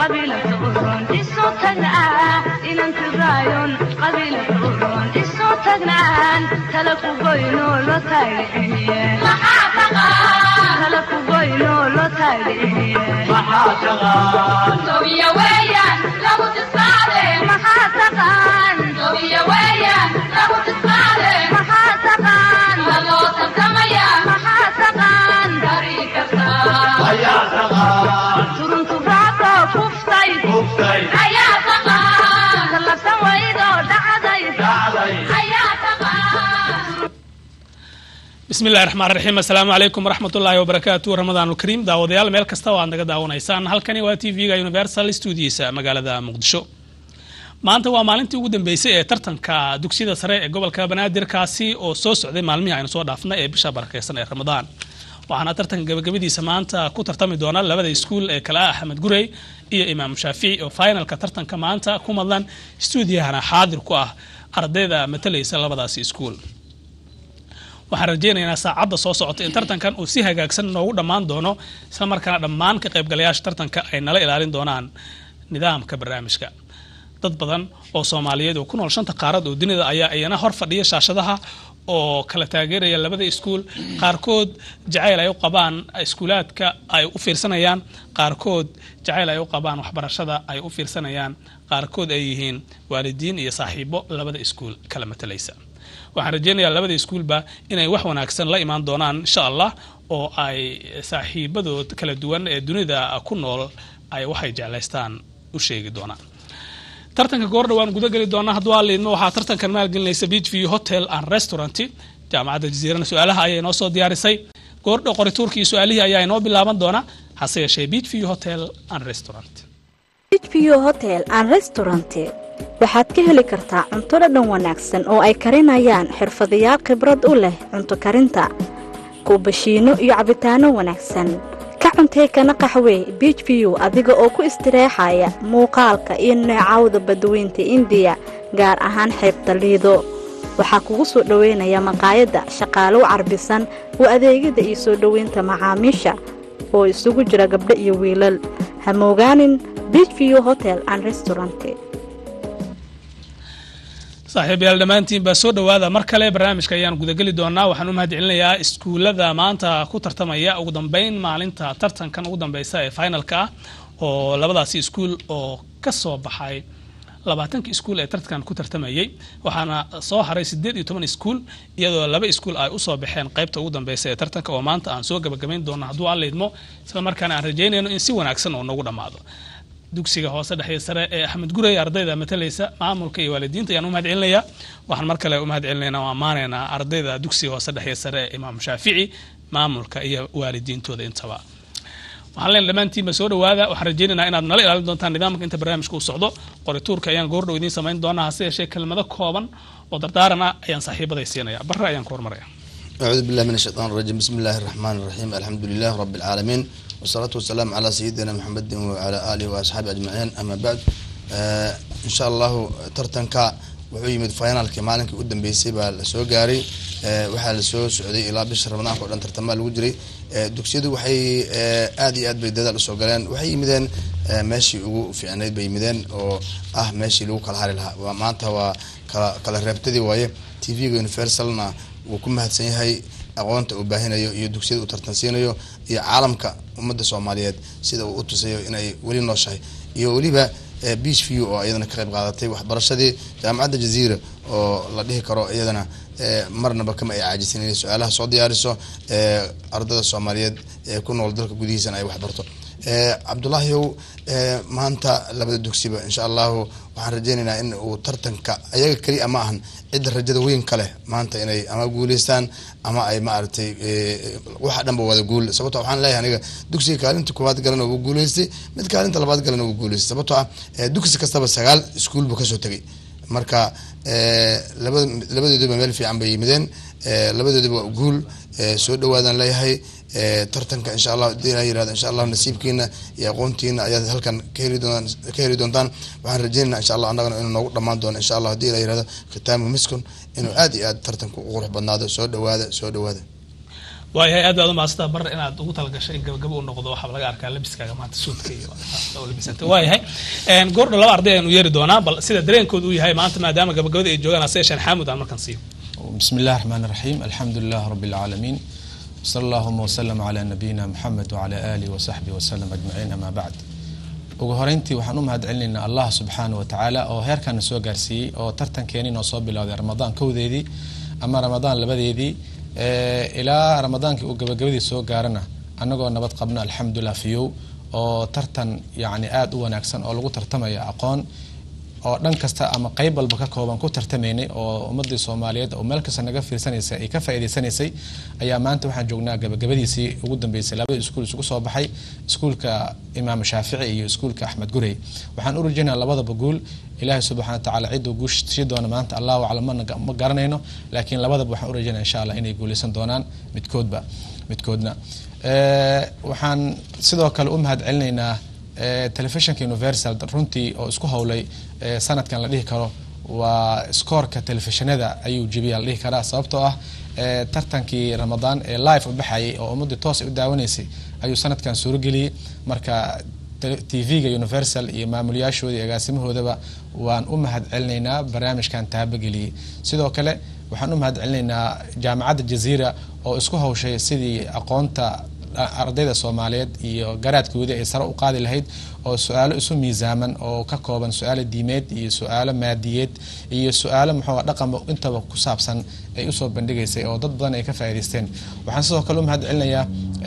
qabiilka uron isu tagnaa inanti raayon qabiilka uron isu tagnaan tala ku goyno lo taagiciye tala ku goyno lo taagiciye maxaa taqaan maxaa taqaan maxaa taqaan turuntu raacdo kuftay tallabsan waydo dhacday ayaa taqaan bismi llahi raxmaan raxiim assalaamu calaykum waraxmatullaahi wabarakaatu ramadaan ulkariim daawadayaal meel kasta oo aad naga daawanaysaan halkani waa t v-ga universal studiisa magaalada muqdisho maanta waa maalintii ugu dambeysay ee tartanka dugsiyada sare ee gobolka banaadir kaasi oo soo socday maalmihii aynu soo dhaafnay ee bisha barakeysan ee ramadaan waxaana tartanka gabagabadiisa maanta ku tartami doona labada iskuul ee kale ah axmed gurey iyo imaam shaafici oo finalka tartanka maanta ku madlan stuudiyahana xaadir ku ah ardayda matalaysa labadaasi iskuul waxaan rajeynaynaa saacadda soo socota in tartankan uu si hagaagsan noogu dhammaan doono isla markaana dhammaan ka qaybgalayaasha tartanka ay nala ilaalin doonaan nidaamka barnaamijka dad badan oo soomaaliyeed oo ku nool shanta qaarad oo dunida ayaa iyana hor fadhiya shaashadaha oo kala taageeraya labada iskuul qaarkood jacayl ay u qabaan iskuulaadka ay u fiirsanayaan qaarkood jacayl ay u qabaan waxbarashada ay u fiirsanayaan qaarkood ay yihiin waalidiin iyo saaxiibo labada iskuul kala matalaysa waxaan rajeynayaa labada iskuulba inay wax wanaagsan la imaan doonaan insha allah oo ay saaxiibadood kala duwan ee dunida ku nool ay waxay jeclaystaan u sheegi doonaan tartanka goordha waan guda geli doonaa hadduu aliidmo waxaa tartankan maalgelinaysa beach view hotel and restaurant jaamacadda jaziirana su-aalaha ayay noo soo diyaarisay goordha qorituurkii su-aalihii ayaa inoo bilaaban doona hase yeeshee beach view hotel and restaurant hbo hotel and restaurant waxaad ka heli kartaa cunto dhadhan wanaagsan oo ay karinayaan xirfadayaal khibrad u leh cunto karinta kuubashiino iyo cabitaano wanaagsan ka cuntee kana qaxwee beach view adiga oo ku istireexaya muuqaalka iyo neecawda badweynta indiya gaar ahaan xeebta liido waxaa kugu soo dhoweynaya maqaayadda shaqaalow carbisan oo adeegyada iyo soo dhoweynta macaamiisha oo isugu jira gabdho iyo wiilal ha moogaanin beach view hotel and restaurant saaxiibayaal dhammaantiin baa soo dhowaada mar kale barnaamijka ayaan gudageli doonaa waxaan u mahad celinayaa iskuullada maanta ku tartamaya ugu dambeyn maalinta tartankan ugu dambeysa ee finalka ah oo labadaasi iskuul oo ka soo baxay labaatanka iskuul ee tartankan ku tartamayay waxaana soo haray sideed iyo toban iskuul iyadoo laba iskuul ay usoo baxeen qaybta ugu dambeysa ee tartanka oo maanta aan soo gabagabayn doono hadduu aan leydmo isla markaana aan rajeynayno in si wanaagsan oo nagu dhammaado dugsiga hoose dhexya sare ee axmed gurey ardayda matalaysa maamulka iyo waalidiinta ayaan u mahad celinayaa waxaan mar kale u mahad celinayna oo ammaanaynaa ardayda dugsiga hoose dhexya sare ee imaam shaafici maamulka iyo waalidiintooda intaba waxaan leen dhammaantiinba soo dhawaada waxaan rajeynaynaa inaad nala ilaalin doontaan nidaamka inta barnaamijka uu socdo qorituurka ayaan goordhow idiin samayn doonaa hase yeeshee kelmado kooban oo dardaaran ah ayaan saaxiibaday siinaya barre ayaan ku hormaraya أعوذ بالله من الشيطان الرجيم بسم الله الرحمن الرحيم الحمد لله رب العالمين والصلاة والسلام على سيدنا محمد وعلى آله وأصحابه أجمعين أما بعد آه إن شاء الله ترتنكا wuxuu yimid finaalkii maalinkii u dambeysay baa lasoo gaaray waxaa lasoo socday ilaa bisha ramadaanka o dhan tartamaa lagu jiray dugsiyadu waxay aad iyo aad bay dadaal usoo galeen waxay yimideen meeshii ugu fiicnayd bay yimideen oo ah meeshii lagu kala hari lahaa maanta waa kala kala reebtadii waaye t v-ga universalna wuu ku mahadsan yahay aqoonta uu baahinayo iyo dugsiyada uu tartansiinayo iyo caalamka ummadda soomaaliyeed sida uu u tusayo inay weli nooshahay iyo weliba beach view oo iyadana ka qayb qaadatay waxbarashadii jaamacadda jaziira oo la dhihi karo iyadana marnaba kama ay caajisan inay su-aalaha soo diyaariso ardada soomaaliyeed ee ku nool dalka gudihiisana ay waxbarto cabdulaahiyow maanta labada dugsiba insha allahu waxaan rajeynaynaa in uu tartanka ayaga keliya ma ahan cidda rajada weyn ka leh maanta inay ama guuleystaan ama ay maaragtay waxa dhanba wada guul sababto waxaan leeyahay aniga dugsiga kaalinta koowaad galana wuu guuleystay mid kaalinta labaad galana wuu guuleystay sababtoo ah dugsi kastaba sagaal iskuul buu kasoo tegay marka labada labadooduba meel fiican bay yimideen labadooduba waa guul soo dhawaadaan leeyahay tartanka insha allah hadii la yirahdo insha allah nasiibkiina iyo aqoontiina ayaad halkan ka heli doontaan ka heli doontaan waxaan rajeynayna insha allah annagana inuu noogu dhammaan doono insha allah hadii la yirahdo khitaamu miskun inuu aad iyo aad tartanku u qurux badnaado soo dhawaada soo dhawaada waayahay aad baad umaasanta bar inaad ugu talagashay in gabagabo u noqdo waxaa laga arkaa labiskaaga maanta suudka iyo oo labisanta waayahay goordha laba arday aynu yeeri doonaa bal sida dareenkooda uu yahay maanta maadaama gabagabada ay joogaan ase yeesheen xaamud aan markaan siiyo بسم الله الرحمن الرحيم الحمد لله رب العالمين صلى اللهم وسلم على نبينا محمد وعلى آله وصحبه وسلم أجمعين أما بعد ugu horeyntii waxaan u mahad celinaynaa allah subxaana wa tacaala oo heerkaana soo gaarsiiyey oo tartankeeni noo soo bilowday ramadaan kowdeedii ama ramadaan labadeedii ilaa ramadaankii uu gabagabadii soo gaarana annagoo nabad qabna alxamdulilah fiyow oo tartan yacni aada u wanaagsan oo lagu tartamaya aqoon oo dhan kasta ama qeyb walba ka kooban ku tartamaynay oo ummadii soomaaliyeed oo meel kasta naga fiirsanaysay ay ka faa'iidaysanaysay ayaa maanta waxaan joognaa gabagabadiisii ugu dambeysay labada iskuul isugu soo baxay iskuulka imaam shaafici iyo iskuulka axmed gurey waxaan u rajaynaa labadaba guul ilaahay subxana wa tacaala cidduu guushii doona maanta allahu aclam ma garanayno laakiin labadaba waxaan u rajaynaa insha allah inay guuleysan doonaan midkoodba midkoodna waxaan sidoo kale u mahad celinaynaa telefishinka universal runtii oo isku howlay sanadkan la dhihi karo waa skoorka telefishinada ayuu jebiya la dhihi karaa sababtoo ah tartankii ramadaan ee live u baxayay oo ummadii toos u daawanaysay ayuu sanadkan suurageliyey marka tv-ga universal iyo maamulyaashooda iyo agaasimahoodaba waan u mahad celinaynaa barnaamijkan taabageliyey sidoo kale waxaan u mahad celinaynaa jaamacadda jaziira oo isku hawshay sidii aqoonta ardayda soomaaliyeed iyo garaadkoodii ay sare u qaadi lahayd oo su-aalo isu miisaaman oo ka kooban su-aalo diimeed iyo su-aalo maadiyeed iyo su-aalo muxuu dhaqan intaba ku saabsan ay usoo bandhigaysay oo dad badan ay ka faa'iidaysteen waxaan sidoo kale u mahad celinayaa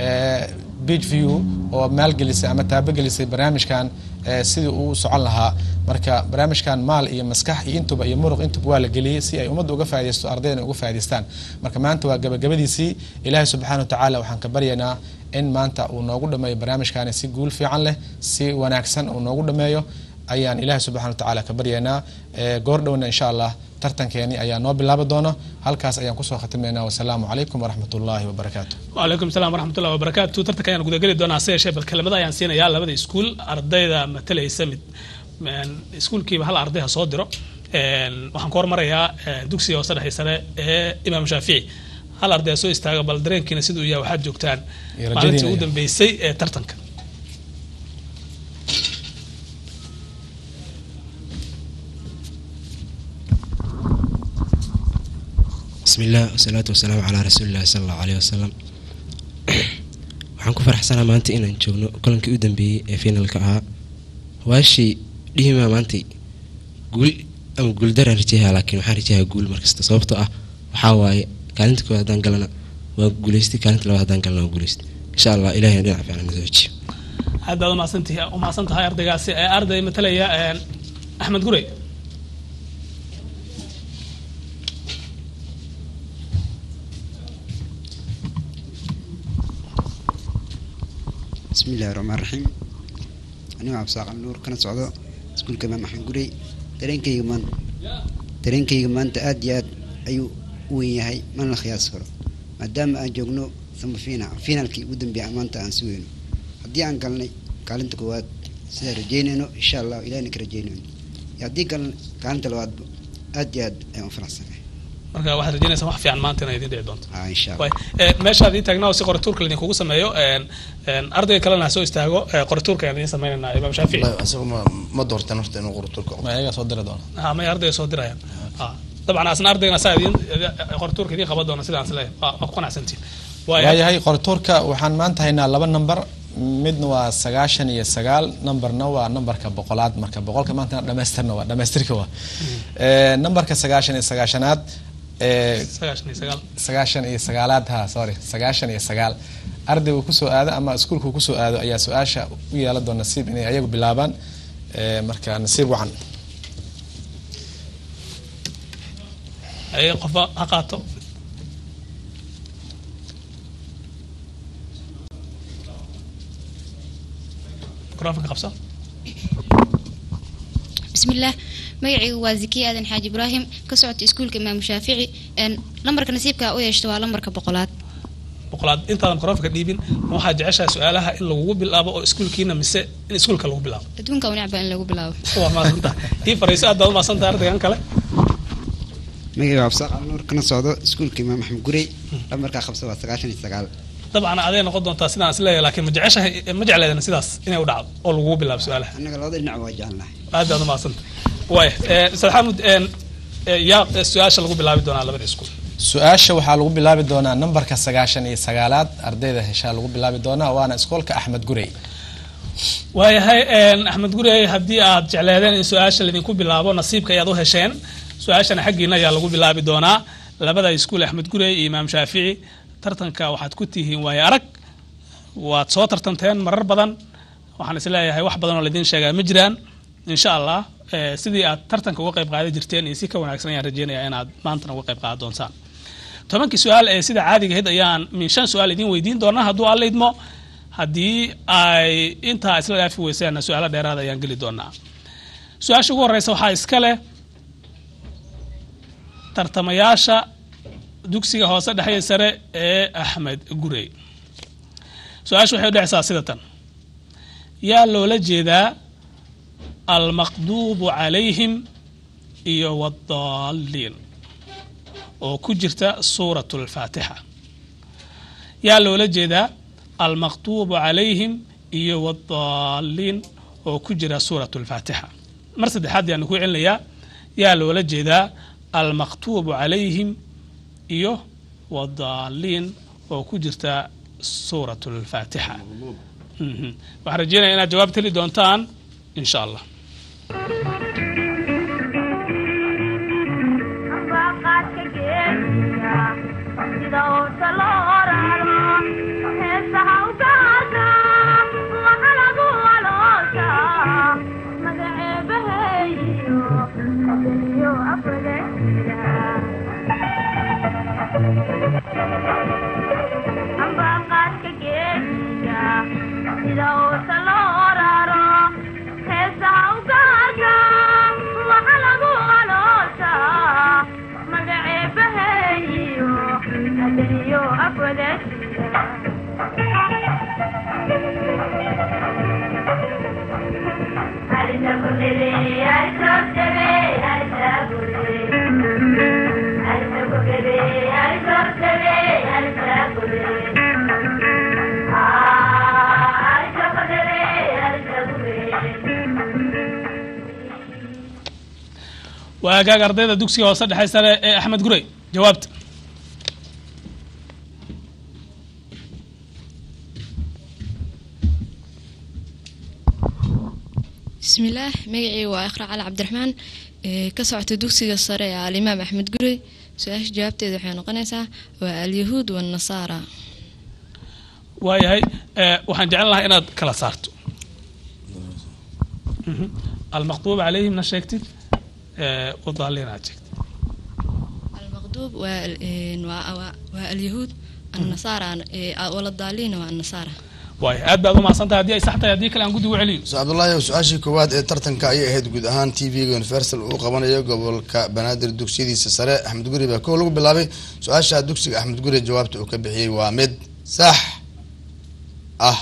beach view oo maalgelisay ama taabagelisay barnaamijkan sidii uu socon lahaa marka barnaamijkan maal iyo maskax iyo intuba iyo muruq intuba waa la geliyey si ay ummadda uga faa'idaysto ardaydan uga faa'idaystaan marka maanta waa gabagabadiisii ilaahay subxaana wa tacaala waxaan ka baryaynaa in maanta uu noogu dhameeyo barnaamijkaani si guul fiican leh si wanaagsan uu noogu dhameeyo ayaan ilaahay subxana wa tacaala ka baryaynaa goor dhowna insha allah tartankeeni ayaa noo bilaabi doona halkaas ayaan kusoo khatimaynaa wasalaamu calaykum waraxmat ullaahi wabarakaatu wacalaykum salaam waraxmatullahi wabarakaatu tartanka ayaan gudageli doonaa hase yeeshee bal kelimada ayaan siinayaa labada iskuul ardayda matalaysa mid iskuulkiiba hal arday ha soo diro waxaan ku hormarayaa dugsiga hoose dhexe sare ee imaam shaafici hal arday ha soo istaaga bal dareenkiina siduu yahay waxaad joogtaan maalintii ugu dambeysay ee tartanka bismi illah wasalaatu wasalaamu calaa rasuulillahi sala allahu aleyh wasalam waxaan ku faraxsanaa maanta inaan joogno kolankii u dambeeyey ee finalka ahaa waashii dhihimaa maanta guul ama guuldaraan rajayaha laakiin waxaan rajayaha guul markasta sababtoo ah waxaa waaye kaalinta koowaad haddaan galana waa guuleystay kaalinta labaad haddaan galana waa guuleystay insha allah ilahina dhinac fiican nasoo hejiyo aad baad umaasantihi umahadsan tahay ardaygaasi ee arday matalaya axmed gurey bismi illahi raxmaan raxiim anigo cabdisaaqal nuur kana socdo iskuulka imaam axmed gurey dareenkayga maan dareenkayga maanta aada iyo aad ayuu u weyn yahay mana la khiyaasi karo maadaama aan joogno sama fiina finaalkii ugu dambeeya maanta aan si weyno haddii aan galnay kaalinta koowaad sidaan rajeynayno insha allah ilahina ka rajeynayno iyo haddii galnay kaalinta labaadba aada iyo aad ayaan u faraxsanahay marka waxaad rajeynaysaa wax fiican maanta inay idin dhici doonto aa insha allah meeshaad ii taagnaa oo si qoratuurka laidinkugu sameeyo ardayga kalena ha soo istaago qoratuurka ayaan idiin sameynaynaa imaam shaafici wallahi asaga ma ma doortan horta inuu qoratuurka ma ayagaa soo diri doona ha may ardayga soo dirayaan dabcan asna ardaygana saa idiin qoratuurka idiin qaban doona sidaan isleeyahay waa ku qanacsantiin waayahay qoratuurka waxaan maanta haynaa laba number midna waa sagaashan iyo sagaal numberna waa numberka boqolaad marka boqolka maanta dhamaystirna waa dhamaystirka waa numberka sagaashan iyo sagaashanaad sagaashan iyo sagaal sagaashan iyo sagaalaad ha sorry sagaashan iyo sagaal ardaygu kusoo aado ama iskuulku kusoo aado ayaa su-aasha u yeelan doon nasiib inay ayagu bilaabaan marka nasiib wacan ay qofba ha qaato microfonka qabso bismillaah magacaygu waa zakiya aadan xaaji ibraahim ka socota iskuulka imaamu shaafici lambarka nasiibka u yeeshta waa lambarka boqolaad boqolaad intaadan microfonka dhiibin ma waxaad jeceshahay su-aalaha in lagugu bilaabo oo iskuulkiina mise in iskuulka lagu bilaabo adduunka u necba in lagu bilaabo waa maadsantaha ii fariiso aad baad umaasantahay ardaygan kale magacayga waa absaaq alnuur kana socdo iskuulka imaam axmed gurey lambarkaa qabsa waa sagaashan iyo sagaal dabcan aday noqon doontaa sidaan isleeyahay laakiin ma jeceshahay ma jecleedan sidaas inay u dhacdo oo lagugu bilaabo su-aalaha annaga labada dhinac waa jecelnahay aad baad umahadsanta waaya ustaad xamud een, ee, yaa ee, su-aasha lagu bilaabi doonaa labada iskuul su-aasha waxaa lagu bilaabi doonaa nambarka sagaashan iyo sagaalaad ardayda heshaa lagu bilaabi doonaa waana iskoolka axmed gurey waayahay een, axmed gurey haddii aad jecleedeen in su-aasha laydinku bilaabo nasiibka ayaad u hesheen su-aashana xaggiina ayaa lagu bilaabi doonaa labada iskuul axmed gurey iyo imaam shaafici tartanka waxaad ku tihiin waayo arag waad soo tartanteen marar badan waxaan isleeyahay wax badan oo laydin sheegaa ma jiraan insha allah eh, sidii aad tartanka uga qayb qaadan jirteen iyo si ka wanaagsan ayaan rajeynayaa inaad maantana uga qayb qaadan doontaan tobankii su-aal ee sida caadiga ahayd ayaan min shan su-aal idin weydiin doonaa hadduu alla idmo haddii ay intaa isla dhaafi weyseenna su-aalo dheeraad ayaan geli doonaa su-aasha ugu horeysa waxaa iska leh tartamayaasha dugsiga hoose dhexe iyo sare ee axmed gurey su-aasha waxay u dhexeysaa sida tan yaa loola jeedaa almaqduubu calayhim iyo wadaalliin oo ku jirta suurat lfaatixa yaa loola jeedaa almaqduubu calayhim iyo wadaalliin oo ku jira suurat lfaatixa mar saddexaad yaan ku celinayaa yaa loola jeedaa almaqtuubu calayhim iyo wadaalliin oo ku jirta suurat lfaatixa Mhm. waxaan rajeynaya inaad jawaab heli doontaan in sha allah ambaqaadka geesiga sida uurta loo oraro heesaha u gaarka waxa lagu aloosha magaceebaheeyo adaniyo afadexida ambaqaadka geesiga sida uurta loo oraro heesaha u gaarka waxa lagu aloosha magaceebaheeyo adaniyo afadexida waa hagaag ardayda dugsiga hoose dhexe sare ee axmed gurey jawaabta bismillaah magacii waa iqra cali cabdiraxmaan ee ka socota dugsiga sare ee alimaam axmed gurey su-aasha jawaabteeda waxay noqonaysaa waa alyahuud wanasaara waayahay eh, waxaan jeclan lahaa inaad kala saarto Mhm. almaqduub calayhimna sheegtid eh, wadaalliin aad sheegtid almaqduub waa al- een, waa- waa- waa alyahuud annasaara ee, waladaaliina waa annasaara waaya aad baad u mahadsantahay haddii ay sax tahay haddii kale aan guddi ugu celiyo so cabdullaahi su-aashii koowaad ee tartanka ayay ahayd guud ahaan t v-ga universal uu qabanayo gobolka banaadir dugsiyadiisa sare axmed guri baa kow lagu bilaabay su-aasha dugsiga axmed guri jawaabta uu ka bixiyey waa mid sax ah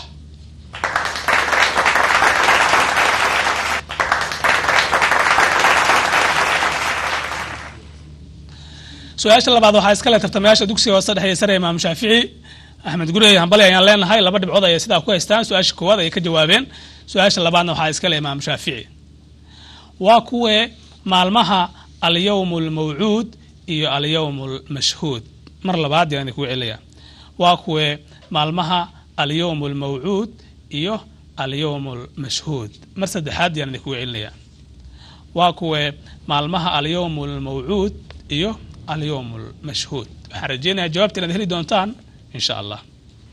su-aasha labaad waxaa iska leh tartamayaasha dugsiga hoose dhexe iyo sare imaam shaafici axmed gurey hambali ayaan leenahay laba dhibcood ayay sidaa ku haystaan su-aasha koowaad ayay ka jawaabeen su-aasha labaadna waxaa iska leh imaam shaafici waa kuwee maalmaha alyawm almawcuud iyo alyawm almashhuud mar labaad yaan idinku celaya waa kuwee maalmaha alyawm almawcuud iyo alyawm almashhuud mar saddexaad yaan idinku celinaya waa kuwee maalmaha alyawm almawcuud iyo alyawm almashhuud waxaan rajeynayaa jawaabta inaad heli doontaan in sha allah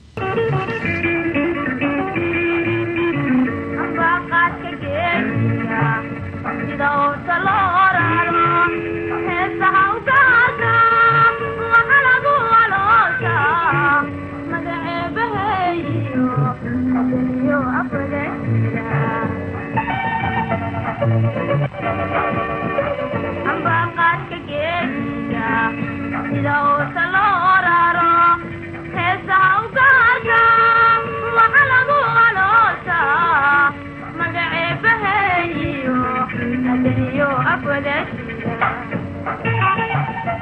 ambaqaadka geesiga sida uurta loo oraro heesaha u gaarka waxa lagu aloosha magaceebaheeyo adaniyo afadexida ambaqaadka geesiga sida uurta loo oraro heesaha u gaarka waxa lagu aloosha magaceebaheeyo adaniyo afadexida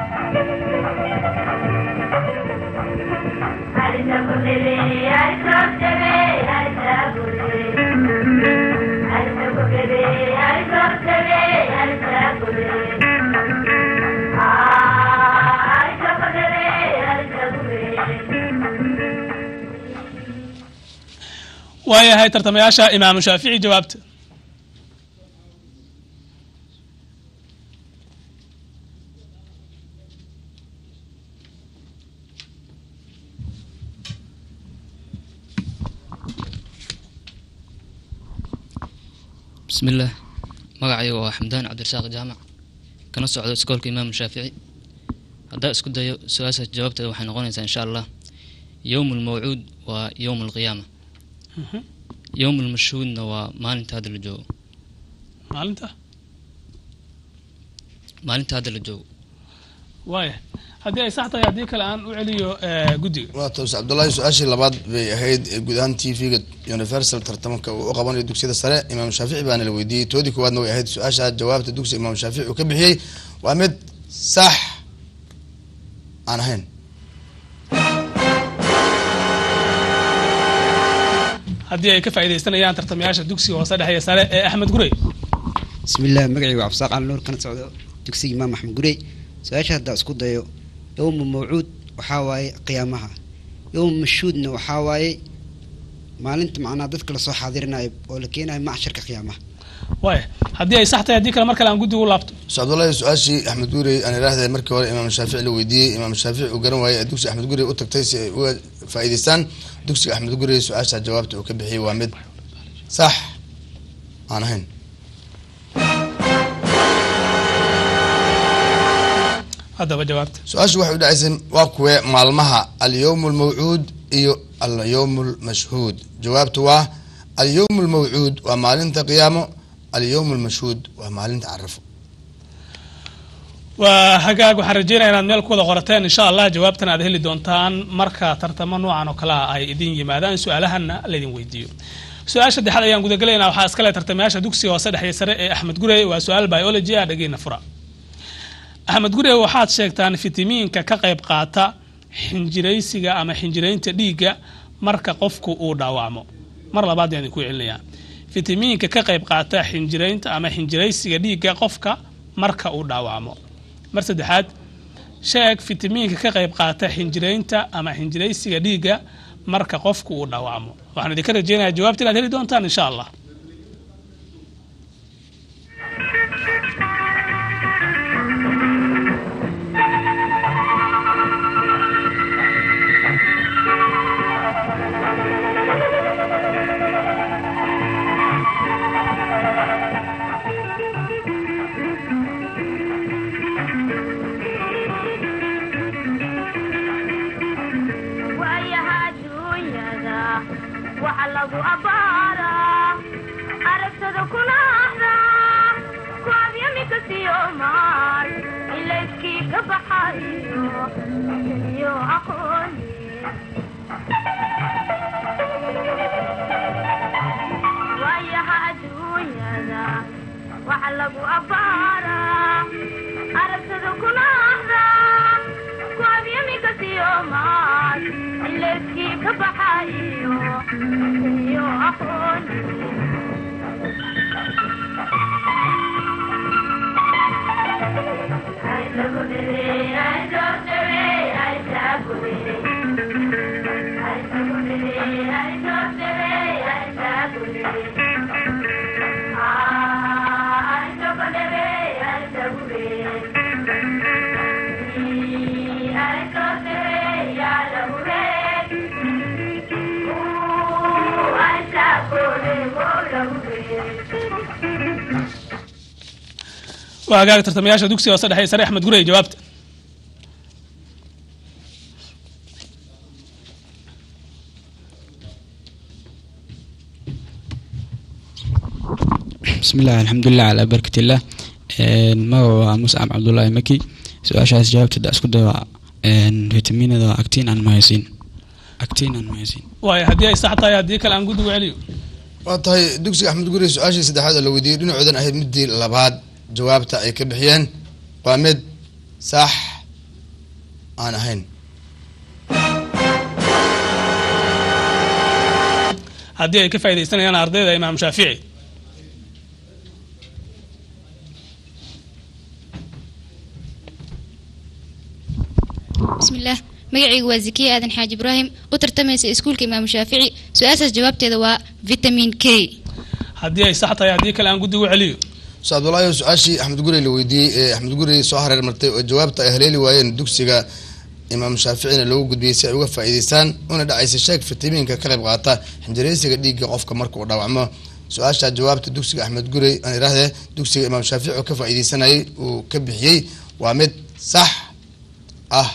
waayahay tartamayaasha imaamu shaafici jawaabta بسم الله magacayga waa xamdaan cabdirasaaq jaamac kana socdo iskoolka imaam shaafici haddaa isku dayo su-aasha jawaabteeda waxay noqonaysaa insha allah yowm lmawcuud waa yowm alqiyaama yowm lmashhuudna waa maalinta hadda la joogo maalinta maalinta hadda la joogo waaya haddii ay sax tahay haddii kale aan u celiyo eh, guddiga waa toos cabdullaahi su-aashii labaad bay ahayd ee guud ahaan t v-ga universal tartamanka uu u qabanayo dugsiyada sare imaam shaafici baana la weydiiyey toodii koowaadna way ahayd su-aasha jawaabta dugsiga imaam shaafici uu ka bixiyey waa mid sax aan ahayn haddii ay ka faaidaystanayaan tartamayaasha dugsiga hoose dhexe iyo sare ee axmed gurey bismi illah magacaygu waa cabdisaaq cali nuur kana socdo dugsiga imaam axmed gurey su-aasha haddaa isku dayo yowmu mawcuud waxaa waaye qiyaamaha yowmu mashhuudna waxaa waaye maalinta macnaa dadka lasoo xaadirinayo oo la keenayo macsharka qiyaamaha waaya haddii ay sax tahay haddii kale mar kale aan guddiga u laabto so cabdullaahi su-aashii axmed gurey aan idhaahday markii hore imaam shaafici la weydiiyey imaam shaafici uu garan waayey ee dugsiga axmed gurey u tagtay si ay uga faa'iidaystaan dugsiga axmed gurey su-aasha jawaabta uu ka bixiyey waa mid sax aan ahayn haddaba jawaabta su-aashu waxay u dhacaysay waa kuwee maalmaha alyowm almawcuud iyo alyowm almashhuud jawaabtu waa alyowm almawcuud waa maalinta qiyaamo alyowm almashhuud waa maalinta carafo waa hagaag waxaan rajeynaya inaad meel ku wada qorateen insha allah jawaabtan aad heli doontaan marka tartamo noocan oo kale ah ay idin yimaadaan su-aalahanna laydin weydiiyo su-aasha saddexaad ayaan gudagelaynaa waxaa iskale tartamayaasha dugsiga hoose dhexe sare ee axmed gurey waa su-aal biology ah dhageena fura axmed gurey waxaad sheegtaan fitamiinka ka qayb qaata xinjiraysiga ama xinjiraynta dhiigga marka qofku uu dhaawacmo mar labaad ayaan idinku celinayaa fitamiinka ka qayb qaata xinjiraynta ama xinjiraysiga dhiigga qofka marka uu dhaawacmo mar saddexaad sheeg fitamiinka ka qayb qaata xinjiraynta ama xinjiraysiga dhiigga marka qofku uu dhaawacmo waxaan idinka rajeynayaa jawaabta inaad heli doontaan insha allah waayaha adduunyada waxa lagu abbaaraa aragtada kuna ahdaa ku abyamika siyomaal ilayskii ka baxayo iyo aqooni waayaha adduunyada waxa lagu abbaaraa aragtada kuna ahdaa ku abyamika siyomaal ilayskii ka baxayo iyo aqooni waa hagaag tartamayaasha dugsiga hoose dhexe sare axmed gurey jawaabta بسم الله الحمد لله على بركة الله magaca muscab cabdullaahi maki su-aashaas jawaabteeda isku day waa fitaminada waa actin and myosin actin and myosin waayo haddii ay sax tahay haddii kale aan guddigu celiyo waa tahay dugsiga axmed gurey su-aashii saddexaad oo la weydiiyey dhinacoodan ahayd midii labaad jawaabta ay ka bixiyeen waa mid sax aan ahayn haddii ay ka faaidaysanayaan ardayda imaam shaafici بسم الله magacaygu waa zakiya aadan xaaji ibraahim u tartamaysa iskuulka imaamu shaafici su-aashaas jawaabteeda waa vitamin k haddii ay sax tahay haddii kale aan guddigu celiyo ustaad abdullaahi su-aashii axmed gurey la weydiiyey ee axmed gurey soo hareer martay oo jawaabta ay haleeli waayeen dugsiga imaam shaaficina loogu gudbiyey si ay uga faa'iideystaan una dhacaysa sheeg fitamiinka ka qayb qaata xinjireysiga dhiigga qofka marka uu dhaawacmo su-aasha jawaabta dugsiga axmed gurey aan idhaahdee dugsiga imaam shaafici oo ka faa'iideysanayay uu ka bixiyey waa mid sax ah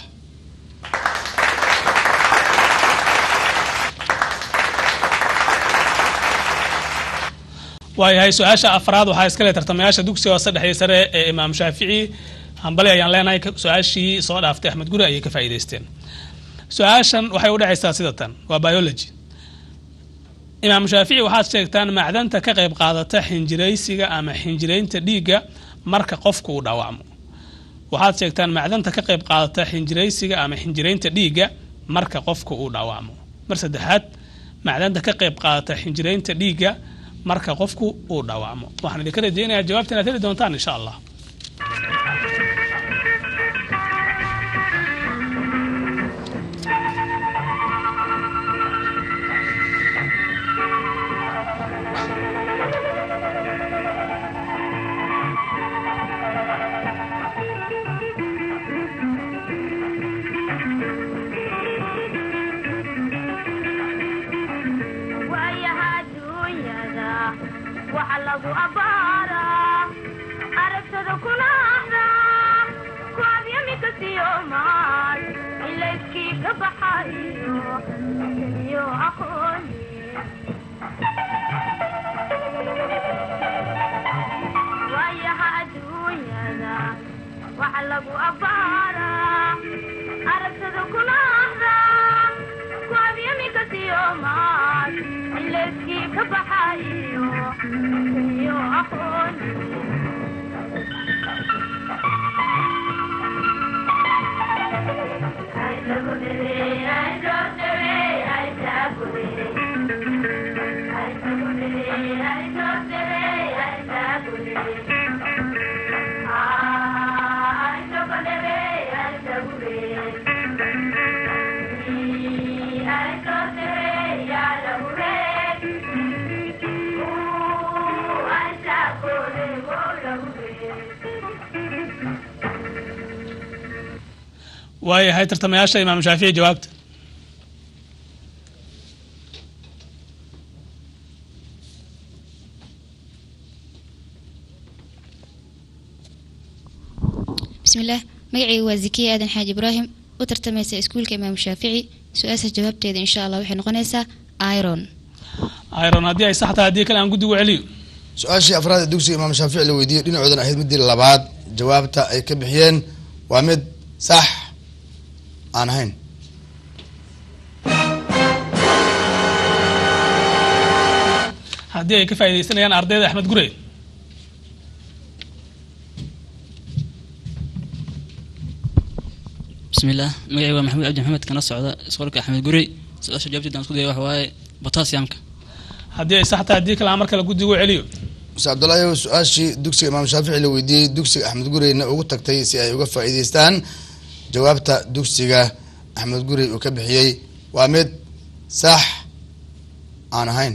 waayahay su-aasha afraad waxaa iskale tartamayaasha dugsiga hoose dhexe sare ee imaam shaafici hambali ayaan leenahay ka- su-aashii soo dhaaftay axmed guri ayay ka faa'iideysteen su-aashan waxay u dhacaysaa sida tan waa biology imaam shaafici waxaad sheegtaan macdanta ka qayb qaadata xinjiraysiga ama xinjiraynta dhiigga marka qofku uu dhaawacmo waxaad sheegtaan macdanta ka qayb qaadata xinjiraysiga ama xinjiraynta dhiigga marka qofku uu dhaawacmo mar saddexaad macdanta ka qayb qaadata xinjiraynta dhiigga marka qofku uu dhaawacmo waxaan idinka rajeynayaa jawaabta inaad heli doontaan insha allah waayaha adduunyada waxa lagu abbaaraa aragtada kuna ahdaa ku abyamika siyomaal ilayskii ka baxayo iyo aqooni waayaha adduunyada waxa lagu abbaaraa aragtada kuna ahdaa ku abyamika siyomaal ilayskii ka baxayo iyo aqooni waayahay tartamayaasha imaam shaafici jawaabta bismillaah magacaygu waa zakiya aadan xaaji ibraahim u tartamaysa iskuulka imaamu shaafici su-aashaas jawaabteeda insha allah waxay noqonaysaa iron iron haddii ay sax tahay haddii kale aan guddigu celiyo su-aashii afraad ee dugsiga imaam shaafici la weydiiyey dhinacoodan ahayd midii labaad jawaabta ay ka bixiyeen waa mid sax aan ahayn haddii ay ka faa'iidaysanayaan ardayda axmed gurey bismillaah magacayga waa maxamuud cabdi maxamed kana socda isqolka axmed gurey su-aasha jawaabteeda aan isku daya waxa waaye botassiumka haddii ay sax tahay haddii kale aan mar kale guddigu celiyo muse cabdullaahi su-aashii dugsiga imaam shaafici la weydiiyey dugsiga axmed gureyna ugu tagtay si ay uga faa'iideystaan jawaabta dugsiga axmed gurey uu ka bixiyey waa mid sax aan ahayn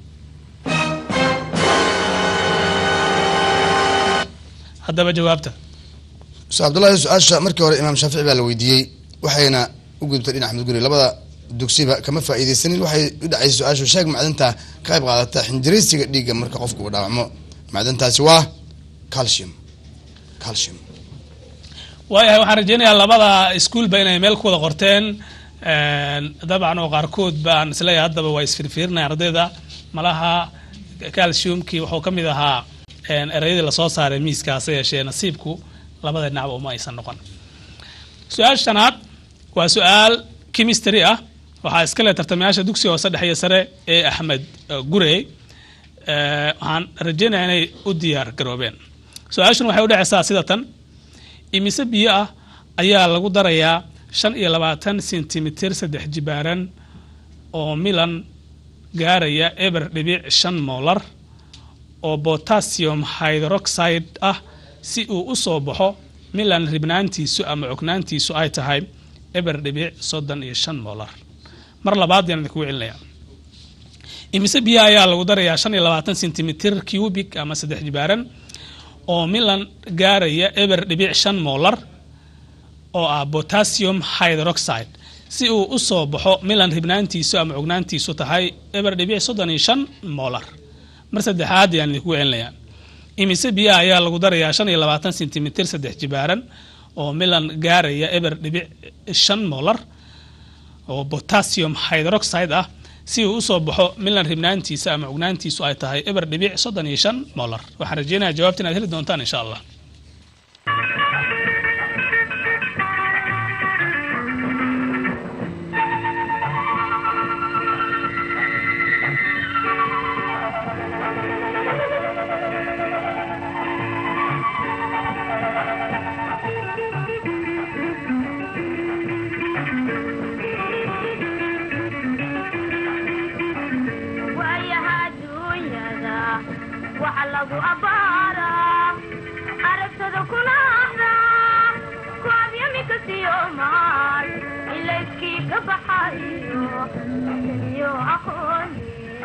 haddaba jawaabta muse cabdullaahi su-aasha markii hore imaam shaafici baa la weydiiyey waxayna u gudubtay dhinac axmed gurey labada dugsiba kama faa'iideysanin waxay u dhacaysay su-aashu sheeg macdanta ka qayb qaadata xinjiraysiga dhiigga marka qofku uu dhaawacmo macdantaasi waa calcium calcium waayahay waxaan rajeynayaa labada iskuolba inay meel ku wada qorteen dabcan oo qaarkood baan isleeyahay haddaba waa isfirfiirinaya ardayda malaha calciumkii wuxuu ka mid ahaa ereyadii lasoo saaray miiskaase yeeshee nasiibku labada dhinacba uma aysan noqon su-aasha shanaad waa su-aal chemistry ah waxaa iska leh tartamayaasha dugsiga hoose dhexe iyo sare ee axmed gurey waxaan rajeynayaa inay u diyaar garoobeen su-aashan waxay u dhacaysaa sida tan imise biyo ah ayaa lagu darayaa shan iyo labaatan sentimitir saddex jibaaran oo milan gaaraya eber dhibic shan molar oo potassium hydroxide ah si uu u soo baxo milan ribnaantiisu ama cognaantiisu ay tahay eber dhibic soddon iyo shan molar mar labaad yaan idinku celinaya imise biyaha ayaa lagu darayaa shan iyo labaatan sentimitir cubic ama saddex jibaaran oo milan gaaraya eber dhibic shan molar oo ah potassium hydroxide si uu u soo baxo milan ribnaantiisu ama cugnaantiisu tahay eber dhibic soddon iyo shan molar mar saddexaad ayaan idinku celinayaa imise biyaha ayaa lagu darayaa shan iyo labaatan sentimitir saddex jibaaran oo milan gaaraya eber dhibic shan molar oo potassium hydroxide ah si uu usoo baxo milan ribnaantiisa ama cugnaantiisu ay tahay eber dhibic soddon iyo shan molar waxaan rajeynayaa jawaabta inaad heli doontaan insha allah waayaha adduunyada waxa lagu abbaaraa aragtada kuna ahdaa ku abyamika siyomaal ilayskii ka baxayo iyo aqooni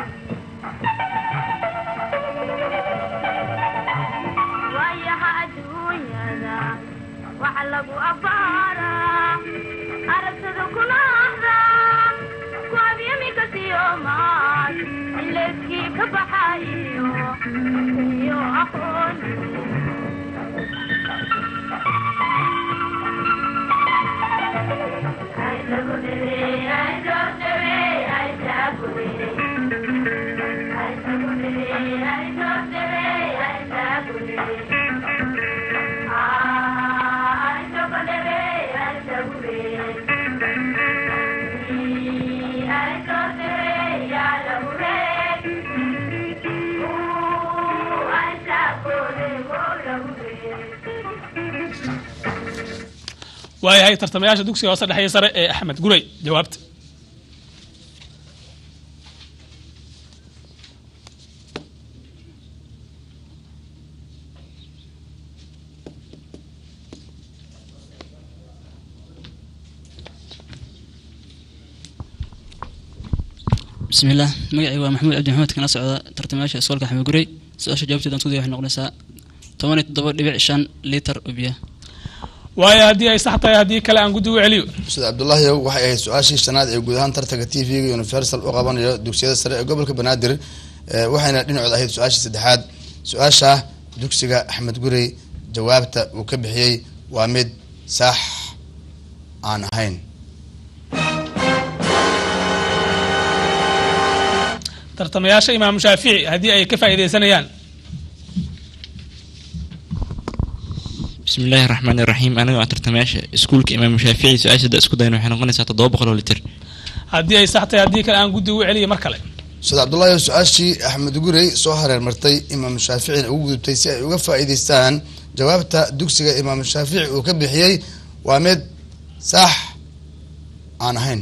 waayaha adduunyada waxa lagu abbaaraa aragtada kuna ahdaa ku abyamika siyomaal ilayskii ka baxayo iyo aqooni waayahay tartamayaasha dugsiga hoose dhexe iyo sare ee axmed gurey jawaabta بسم الله مقعي ومحمود عبد محمد كان أسعد ترتماشا إسكولك أحمد قري سؤال جوابتي دان سودي waxay noqonaysaa toban iyo toddoba dhibic shan litir oo biyo waayo haddii ay sax tahay haddii kale aan guddi u celiyo ustaad cabdullaahi waxay ahayd su-aashii shanaad ee guud ahaan tartanka t v-ga universal u qabanayo dugsiyada sare ee gobolka banaadir Eh, waxayna dhinacooda ahayd su-aashii saddexaad su-aasha dugsiga axmed gurey jawaabta uu ka bixiyey waa mid sax aan ahayn tartamayaasha imaamu shaafici haddii ay ka faa'iidaysanayaan بسم الله الرحمن الرحيم أنا وأنت ترتماشى سكولك إمام الشافعي سؤال سد أسكو داينو حنا قلنا ساعة ضوابق ولا لتر haddii ay sax tahay haddii kale aan guddi u celiyo mar kale ustaad cabdullaahi su-aashii axmed gurey soo hareer martay imaam shaaficina ugu gudubtay si ay uga faa'iidaystaan jawaabta dugsiga imaam shaafici uu ka bixiyey waa mid sax aan ahayn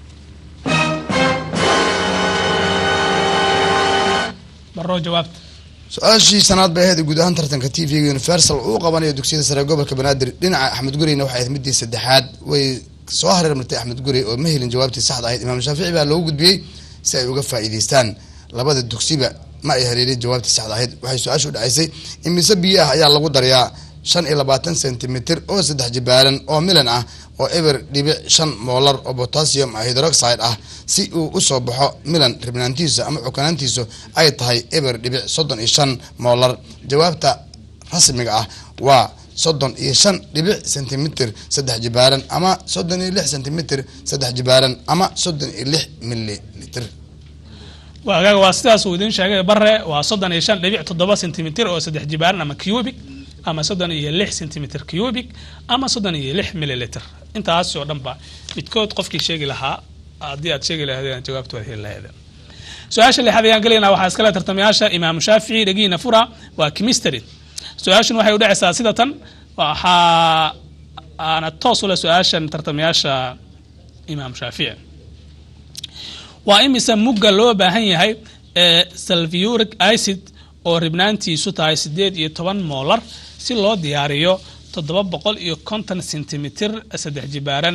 maroo jawaabta su-aashii shanaad bay ahayd guud ahaan tartanka t v-ga universal uu qabanayo dugsiyada sare ee gobolka banaadir dhinaca axmed gureyna waxay ahayd midii saddexaad way soo hareer martay axmed gurey oo ma helin jawaabtii saxda ahayd imaam shaafici baa loogu gudbiyey si ay uga faa'iidaystaan labada dugsiba ma ay haleelin jawaabtii saxda ahayd waxay su-aashu dhacaysay imise biyo ah ayaa lagu darayaa shan iyo labaatan sentimitir oo saddex jibaaran oo milan ah oo eber dhibic shan moolar oo potassium hydroxide ah si uu usoo baxo milan ribnaantiisa ama cukanaantiisu ay tahay eber dhibic soddon iyo shan moolar jawaabta rasmiga ah waa soddon iyo shan dhibic sentimitir saddex jibaaran ama soddon iyo lix sentimitir saddex jibaaran ama soddon iyo lix mililitr waagaaga waa sidaas uu idiin sheegay bare waa soddon iyo shan dhibic toddoba sentimitir oo saddex jibaaran ama cubic ama soddon iyo lix sentimitir cubic ama soddon iyo lix mililitr intaas oo dhanba midkood qofkii sheegi lahaa haddii aad sheegi lahaydeen jawaabtu waad heli lahaydeen su-aasha lixaad ayaan gelaynaa waxaa iskale tartamayaasha imaamu shaafici dhegiina fura waa chemistry su-aashan waxay u dhacaysaa sida tan waxaa aana toos ule su-aashan tartamayaasha imaam shaafici waa imise mugga loo baahan yahay ee salviuric acid oo ribnaantiisu tahay sideed iyo toban moolar si loo diyaariyo toddoba boqol iyo konton sentimitir saddex jibaaran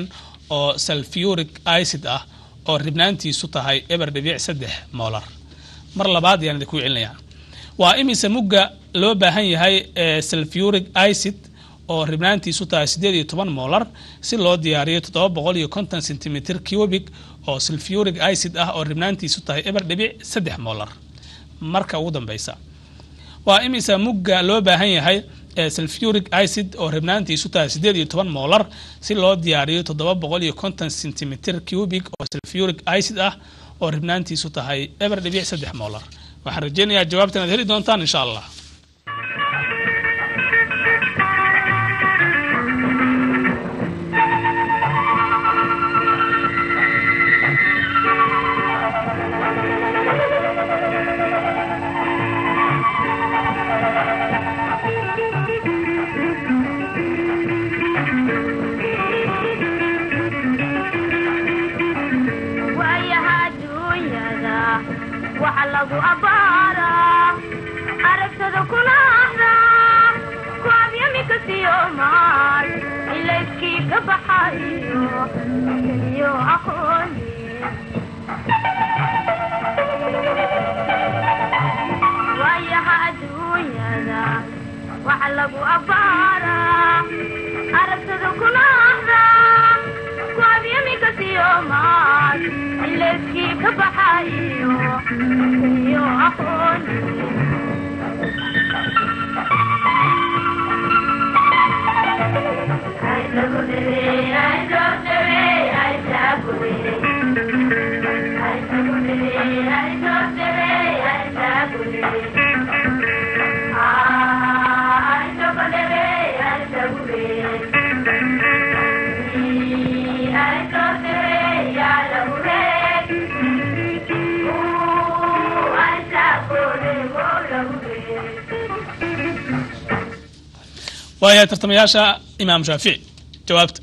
oo sulfuric acid ah oo ribnaantiisu tahay eber dhibic saddex molar mar labaad ayaan idinku celinayaa waa imise mugga loo baahan yahay ee sulfuric acid oo ribnaantiisu tahay siddeed iyo toban molar si loo diyaariyo toddoba boqol iyo konton centimeter cubic oo sulfuric acid ah oo ribnaantiisu tahay eber dhibic saddex molar marka ugu dambeysa waa imisa mugga loo baahan yahay ee sulfuric acid oo ribnaantiisu tahay siddeed iyo toban molar si loo diyaariyo toddoba boqol iyo konton centimeter cubic oo sulfuric acid ah oo ribnaantiisu tahay eber dhibic saddex molar waxaan rajeynayaa jawaabtan aad heli doontaan insha allah waayaha adduunyada waxa lagu abbaaraa aragtada kuna ahdaa kuabyamika siyo maal ilayskii ka baxayo iyo aqooni waayaha adduunyada waxa lagu abbaaraa aragtada kuna ahdaa kuabyamika siyo maal ilayskii ka baxayo iyo aqooni waayahay tartamayaasha imaam shaafici jawaabta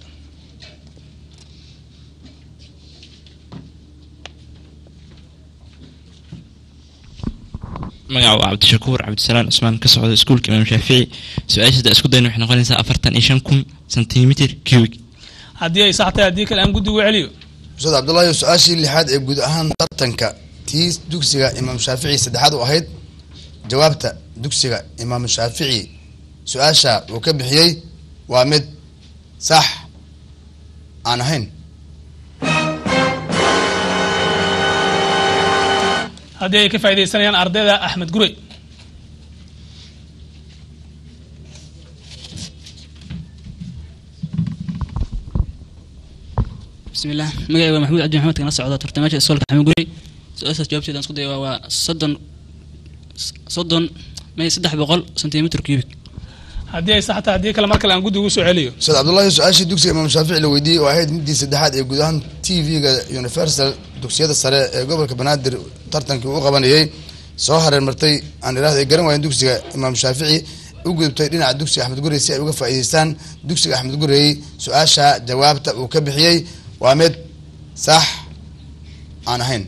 magaca waa cabdishakuur cabdisalaan cusmaan ka socda iskuulka imaam shaafici su-aashaada isku dayna waxay noqonaysaa afartan iyo shan kun centimeter cubic haddii ay sax tahay haddii kale aan guddigu celiyo ustaad cabdullaahi su-aashii lixaad ee guud ahaan tartanka tii dugsiga imaam shaafici saddexaad u ahayd jawaabta dugsiga imaam shaafici su-aasha uu ka bixiyey waa mid sax aan ahayn haddii ay ka faaidaysanayaan ardayda axmed gurey بسم الله مقعي محمود عبد محمد كان سعودة ترتماش السؤال كحمد قولي سؤال جوابتي دان سكودي waa soddon soddon may saddex boqol sentimitir cubic haddii ay sax tahay haddii kale mar kale aan guddigu soo celiyo ustaad cabdullaahi su-aashii dugsiga imaam shaafici la weydiiyey oo ahayd midii saddexaad ee guud ahaan t v-ga universal dugsiyada sare ee gobolka banaadir tartankii u qabanayey soo hareer martay aan idhahda ay garan waayeen dugsiga imaam shaafici u gudubtay dhinaca dugsiga axmed gurey si ay uga faa'iideystaan dugsiga axmed gurey su-aasha jawaabta uu ka bixiyey waa mid sax aan ahayn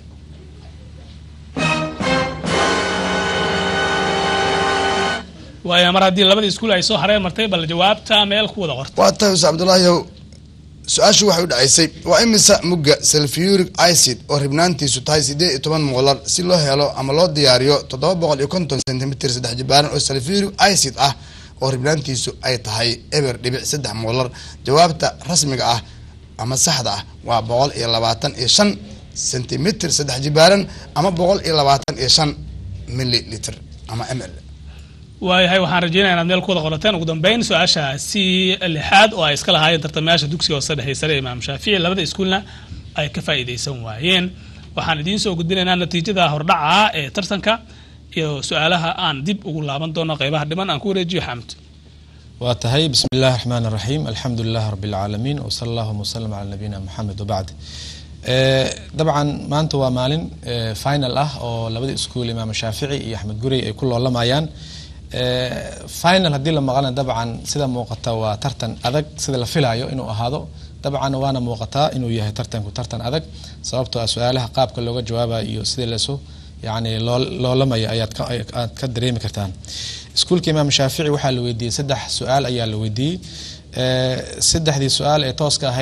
waayo mar haddii labadii iskuul ay soo hareen martay bal jawaabta meel ku wada qorta waa tahay ustaad cabdullaahiyow su-aashu waxay u dhacaysay waa imisa mugga sulfuric acid oo ribnaantiisu tahay siddeed iyo toban moolar si loo helo ama loo diyaariyo toddoba boqol iyo konton centimeter saddex jibaaran oo sulfuric acid ah oo ribnaantiisu ay tahay eber dhibic saddex moolar jawaabta rasmiga ah ama saxda ah waa boqol iyo labaatan iyo shan centimeter saddex jibaaran ama boqol iyo labaatan iyo shan milliliter ama m l waayahay waxaan rajeynaya inaad meel ku wada qorateen ugu dambeyn su-aasha si lixaad oo ay iska lahaayeen tartamayaasha dugsiga hoose dhexe sare ee imaam shaafici labada iskuulna ay ka faa'iidaysan waayeen waxaan idiin soo gudbinaynaa natiijada hordhaca ee tartanka iyo su-aalaha aan dib ugu laaban doono qeybaha dhiman aan ku wareejiyo xamd waa tahay bismi illahi raxmaan raxiim alxamdu lilah rabi alcaalamiin wsala allahuma wsalam cala nabiyina moxamed wabacd dabcan maanta waa maalin final ah oo labada iskuul imaam shaafici iyo axmed gurey ay ku loolamayaan final haddii la maqlana dabcan sida muuqata waa tartan adag sida la filayo inuu ahaado dabcan waana muuqataa inuu yahay tartanku tartan adag sababtoo ah su-aalaha qaabka looga jawaabayo iyo sidii lasu yani loolamaya ayaad aad ka dareemi kartaan iskuulka imaam shaafici waxaa la weydiiyey saddex su-aal ayaa la weydiiyey saddexdii su-aal ee tooska ahayd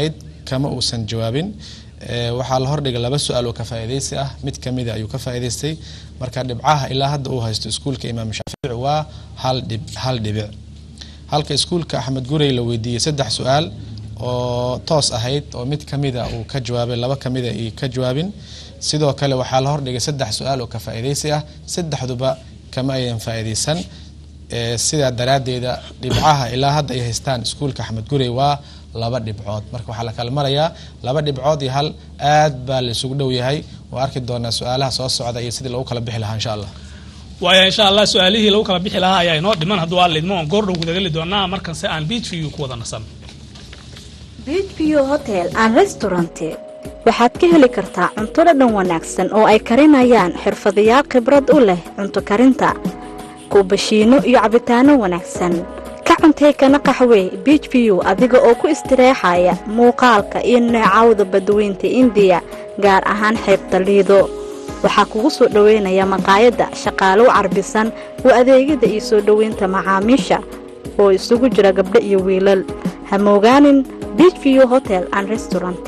kama uusan jawaabin Ee, waxaa la hordhigay laba su-aal oo ka faa'iidaysi ah mid kamida ayuu ka faa'iidaystay marka dhibcaha ilaa hadda uu haysto iskuulka imaam shaafici waa hal dhib hal dhibic halka iskuulka axmed gurey la weydiiyey saddex su-aal oo toos ahayd oo mid kamida uu ka jawaabay laba kamida ay ka jawaabin sidoo kale waxaa la hordhigay saddex su-aal oo ka faa'iidaysi ah saddexduba kama ayan faa'iidaysan Ee, sidaa daraaddeeda dhibcaha ilaa hadda ay haystaan iskuulka axmed gurey waa laba dhibcood marka waxaa la kala marayaa laba dhibcood iyo hal aad baa la isugu dhow yahay waa arki doonaa su-aalaha soo socda iyo sidii lagu kala bixi lahaa insha allah waaya insha allah su-aalihii lagu kala bixi lahaa ayaa inoo dhiman hadduu aan lidmo oon goordhow gudageli doonaa markanse aan beach view ku wada nasan beach view hotel and restaurant waxaad ka heli kartaa cunto dhadhan wanaagsan oo ay karinayaan xirfadayaal khibrad u leh cunto karinta kuubashiino iyo cabitaano wanaagsan ka cuntee kana qaxwee beach view adiga oo ku istireexaya muuqaalka iyo neecawda badweynta indiya gaar ahaan xeebta liido waxaa kugu soo dhoweynaya maqaayadda shaqaalow carbisan oo adeegyada iyo soo dhoweynta macaamiisha oo isugu jira gabdho iyo wiilal ha moogaanin beach view hotel and restaurant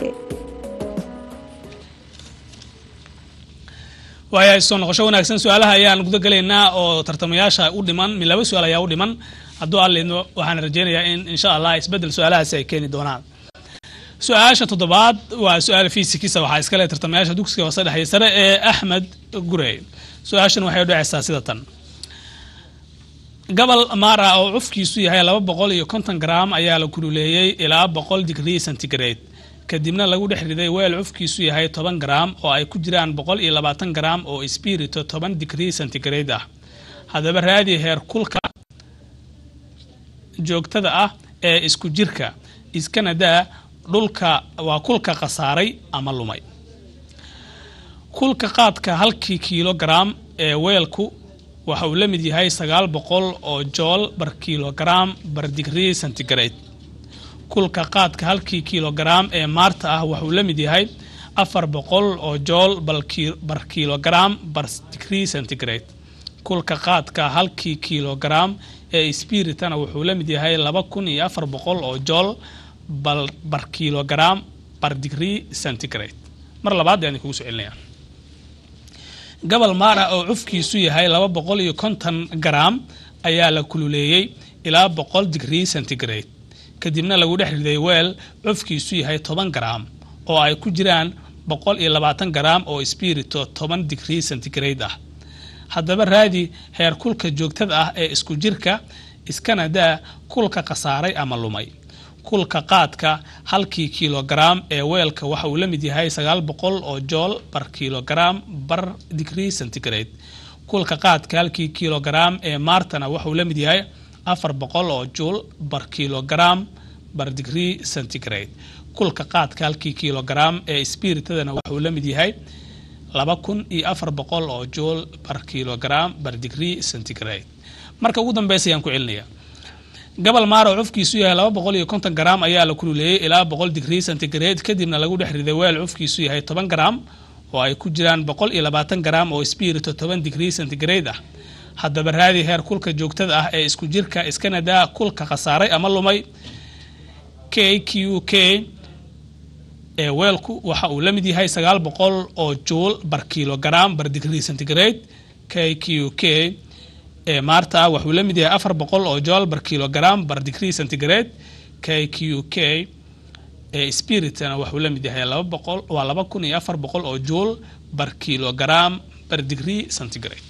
waaya soo noqosho wanaagsan su-aalaha ayaan guda gelaynaa oo tartamayaasha u dhiman mi laba su-aal ayaa u dhiman hadduu aan lidmo waxaan rajeynayaa in insha allah isbedel su-aalahaasi ay keeni doonaan su-aasha toddobaad waa su-aal fiisikisa waxaa iskale tartamayaasha dugsiga hoose dhexe sare ee axmed gurey su-aashan waxay u dhacaysaa sida tan gobol mara oo cufkiisu yahay laba boqol iyo konton gram ayaa la kululeeyey ilaa boqol digrii centigrade kadibna lagu dhex riday weel cufkiisu yahay toban gram oo ay ku jiraan boqol iyo labaatan gram oo spirito toban digrii centigrade ah haddaba raadi heer kulka joogtada ah ee isku jirka iskana daa dhulka waa kulka khasaaray ama lumay kulka qaadka halkii kilogram ee weelku waxa uu la mid yahay sagaal boqol oo jool bar kilogram bar digrii centigrade kulka qaadka halkii kilogram ee maarta ah wuxuu la mid yahay afar boqol oo jool bar kilogram bar digrii centigrade kulka qaadka halkii kilogram ee spiritana wuxuu la mid yahay laba kun iyo afar boqol oo jool bar kilogram bar digrii centigrade mar labaad ayaan kugu soo celinaya gobol mara oo cufkiisu yahay laba boqol iyo konton gram ayaa la kululeeyey ilaa boqol digrii centigrade kadibna lagu dhex riday weel cufkiisu yahay toban gram oo ay ku jiraan boqol iyo labaatan gram oo spirito toban digrii centigrade ah haddaba raadi heer kulka joogtada ah ee isku jirka iskana daa kulka khasaaray ama lumay kulka qaadka halkii kilogram ee weelka waxa uu la mid yahay sagaal boqol oo jool bar kilogram bar digrii centigrade kulka qaadka halkii kilogram ee maartana waxauu la mid yahay afar boqol oo juul bar kilogram bar digrii centigrade kulka qaadka halkii kilogram ee spiritadana waxauu la mid yahay laba kun iyo afar boqol oo juul bar kilogram bar digrii centigrade marka ugu dambeysa ayaan ku celinaya gobol maaro cufkiisu yahay laba boqol iyo konton gram ayaa la kululeeyey ilaa boqol digrii centigrade kadibna lagu dhex riday weel cufkiisu yahay toban gram oo ay ku jiraan boqol iyo labaatan gram oo spirito toban digrii centigrade ah haddaba raadi heer kulka joogtada ah ee isku jirka iskana daa kulka khasaaray ama lumay k q k ee weelku waxa uu la mid yahay sagaal boqol oo juul bar kilogram bar digrii centigrade k q k ee maarta ah waxuu la mid yahay afar boqol oo jool bar kilogram bar digrii centigrade k q k ee spiritna waxuu la mid yahay laba boqol waa laba kun iyo afar boqol oo juul bar kilogram bar digrii centigrade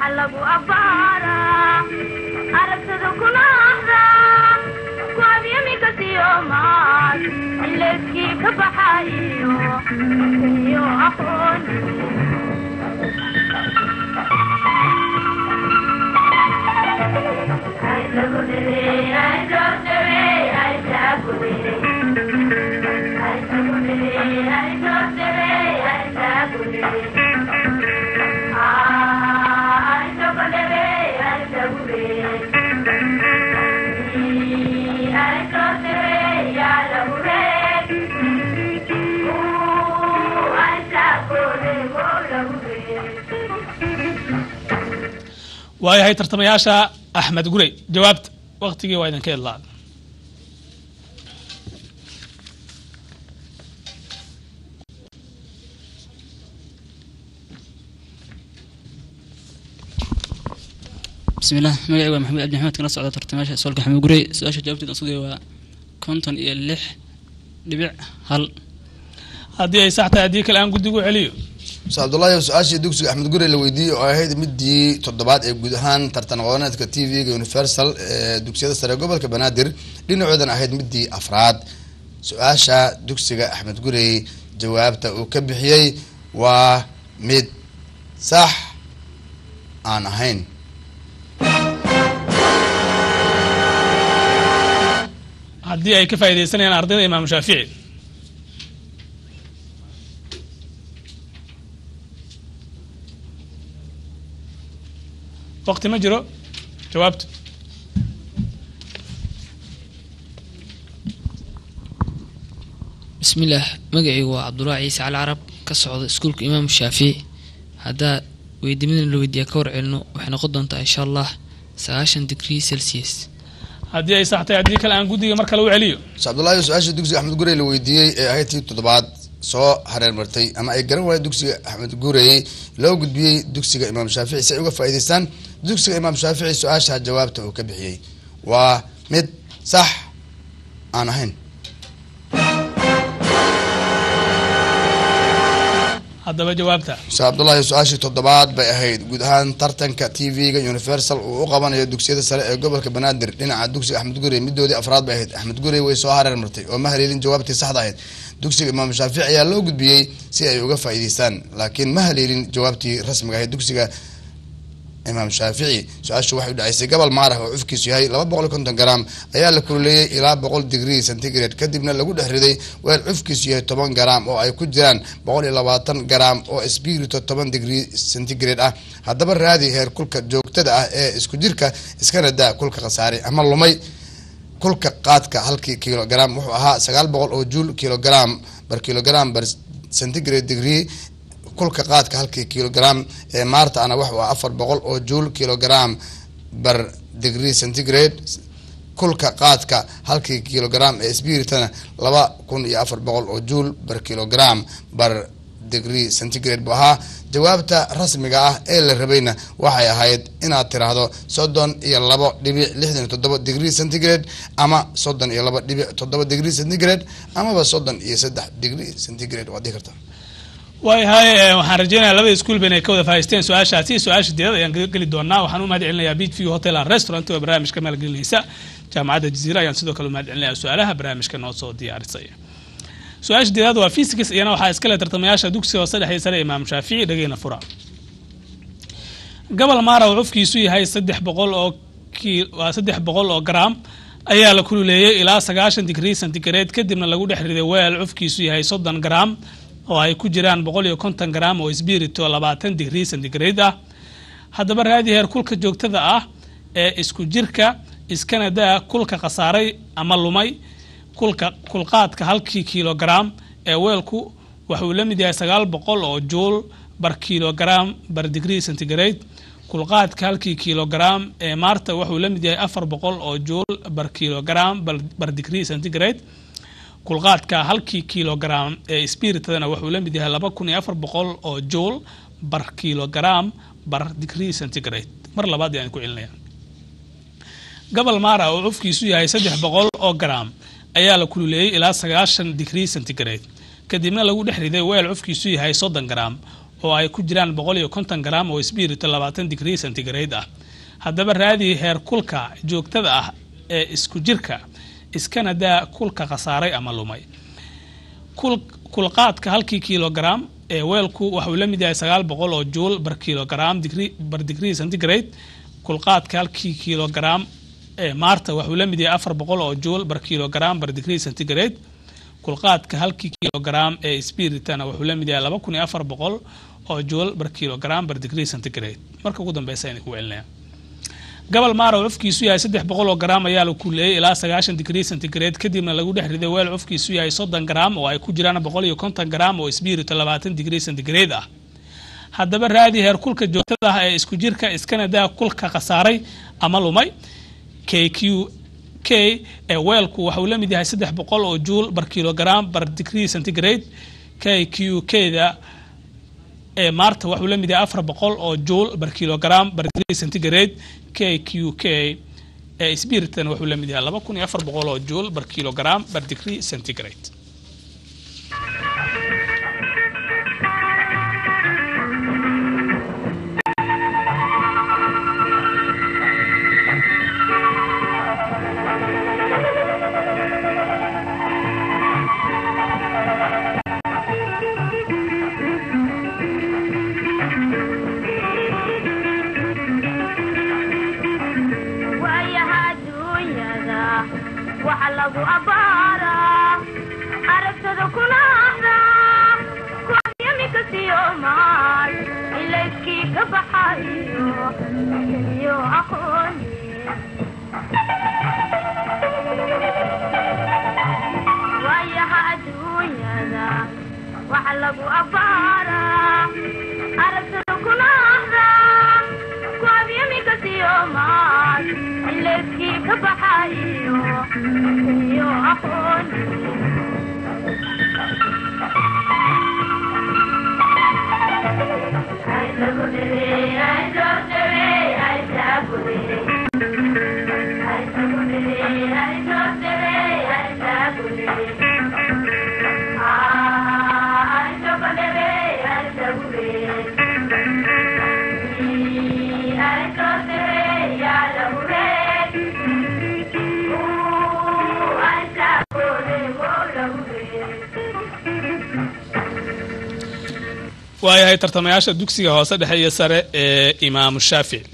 aragtada kuna ahdaa ku abyami dhammaad ilayskii ka baxayo iyo aqoon waayahay tartamayaasha axmed gurey jawaabta waktigii waa idinka idlaa بسم الله مقعي waa maxamed cabdi maxamed kana socda tartamaasha soolka xamed gurey su-aasha jawaabteeda aan sugaya waa konton iyo lix dhibic hal haddii ay sax tahay haddii kale aan guddigu celiyo muse cabdullaahi su-aashii dugsiga axmed gurey la weydiiyey oo ahayd midii toddobaad ee guud ahaan tartan aqooneedka t v-ga universal ee dugsiyada sare ee gobolka banaadir dhinacoodan ahayd midii afraad su-aasha dugsiga axmed gurey jawaabta uu ka bixiyey waa mid sax aan ahayn haddii ay ka faaidaysanayaan ardayda imaamu shaafici wakti ma jiro jawaabtu bismillaah magacaygu waa cabdulaahi ciise cali carab ka socda iskuulka imaam shaafici haddaa weydiimadan la weydiiya ka war celino waxay noqon doontaa insha allah sagaashan degree celsius haddii ay sax tahay haddii kale aan guddiga mar kale u celiyo muse cabdullaahi su-aashii dugsiga axmed gurey la weydiiyey ee ahayd tii toddobaad soo hareer martay ama ay garan waayeen dugsiga axmed gurey loo gudbiyey dugsiga imaam shaafici si ay uga faa'iidaystaan dugsiga imaam shaafici su-aasha jawaabta uu ka bixiyey waa mid sax aan ahayn haddaba jawaabta muse cabdullaahi su-aashii toddobaad bay ahayd guud ahaan tartanka t v-ga universal uu u qabanayo dugsiyada sare ee gobolka banaadir dhinaca dugsiga axmed gurey midoodii afraad bay ahayd axmed gurey way soo hareer martay oo ma haleelin jawaabtii saxda ahayd dugsiga imaam shaafici ayaa loo gudbiyey si ay uga faa'iidaystaan laakiin ma haleelin jawaabtii rasmiga ahayd dugsiga imaam shaafici su-aashu waxay u dhacaysay gobol maarah oo cufkiisu yahay laba boqol iyo konton gram ayaa la kululeeyey ilaa boqol degree centigrade kadibna lagu dhex riday weel cufkiisu yahay toban gram oo ay ku jiraan boqol iyo labaatan gram oo spirito toban degree centigrade ah haddaba raadi heer kulka joogtada ah ee isku jirka iskana daa kulka khasaare ama lumay kulka qaadka halkii kilogram wuxuu ahaa sagaal boqol oo juul kilogram bar kilogram bar centigrade degree kulka qaadka halkii kilogram ee maarta ana wuxuu ah afar boqol oo juul kilogram bar degree centigrade kulka qaadka halkii kilogram ee spiritana laba kun iyo afar boqol oo juul bar kilogram bar degree centigrade buu ahaa jawaabta rasmiga ah ee la rabayna waxay ahayd inaad tiraahdo soddon iyo labo dhibic lixdan iyo toddoba degree centigrade ama soddon iyo laba dhibic toddoba degree centigrade amaba soddon iyo saddex degree centigrade waad dhihi kartaa waayahay waxaan rajeynayaa labada iskuul ba inay ka wada faa'iisteen su-aashaasi su-aasha deedad ayaan geli doonaa waxaan u mahad celinayaa beat view hotel and restaurant oo barnaamijka maalgelinaysa jaamacadda jaziira ayaan sidoo kale u mahad celinayaa su-aalaha barnaamijka noo soo diyaarisay su-aasha deedaad waa physics iyana waxaa iskale tartamayaasha dugsiga hoose dhexe sare imaam shaafici dhageyna fura gobol maara uu cufkiisu yahay saddex boqol oo waa saddex boqol oo gram ayaa la kululeeyey ilaa sagaashan degree centigrade kadibna lagu dhex riday weel cufkiisu yahay soddon gram oo ay ku jiraan boqol iyo konton gram oo spirito labaatan degree centigrade ah haddaba raadi heer kulka joogtada ah ee isku jirka iskana daa kulka khasaaray ama lumay kulka kulqaadka halkii kilogram ee weelku waxuu la mid yahay sagaal boqol oo juul bar kilogram bar degree centigrade kulqaadka halkii kilogram ee maarta wuxuu la mid yahay afar boqol oo juul bar kilogram bar degree centigrade kulqaadka halkii kilogram ee spiritadana wuxuu la mid yahay laba kun iyo afar boqol oo juul bar kilogram bar degree centigrade mar labaad ayaan ku celinaya gobol maara oo cufkiisu yahay saddex boqol oo gram ayaa la kululeeyey ilaa sagaashan degree centigrade kadibna lagu dhex riday weel cufkiisu yahay soddon gram oo ay ku jiraan boqol iyo konton gram oo spirito labaatan degree centigrade ah haddaba raadi heer kulka joogtada ah ee isku jirka iskana daa kulka khasaaray ama lumay kul kulqaadka halkii kilogram ee weelku waxuu la mid yahay sagaal boqol oo juul bar kilogram digri bar digrii centigrade kulqaadka halkii kilogram ee maarta waxuu la mid yahay afar boqol oo juul bar kilogram bar digrii centigrade kulqaadka halkii kilogram ee spiritana wuxuu la mid yahay laba kun iyo afar boqol oo juul bar kilogram bar digrii centigrade marka ugu dambeysa ayna ku celinaya gobol maara cufkiisu yahay saddex boqol oo gram ayaa la kuleeyay ilaa sagaashan digrii centigrade kadibna lagu dhex riday weel cufkiisu yahay soddon gram oo ay ku jiraan boqol iyo konton gram oo spirito labaatan digrii centigrade ah haddaba raadi heer kulka joogtada ah ee isku jirka iskana daa kulka khasaaray ama lumay k q k ee weelku waxuu la mid yahay saddex boqol oo juul bar kilogram bar digrii centigrade k q k-da ee maarta waxuu la mid yahay afar boqol oo juul bar kilogram bar digrii centigrade k q k ee spiritan wuxuu la mid yahay laba kun iyo afar boqol oo juul bar kilogram bar digrii centigrade waayaha adduunyada waxa lagu abbaaraa aragtada kuna ahdaa kuamyamika siyomaal ilayskii ka baxayo iyo aqooni waayaha adduunyada waxa lagu abbaaraa aragtada kuna ahdaa kuamyamika siyomaal ilayskii ka baxayo iyo aqooni waayahay tartamayaasha dugsiga hoose dhexe iyo sare ee imaamu shaafici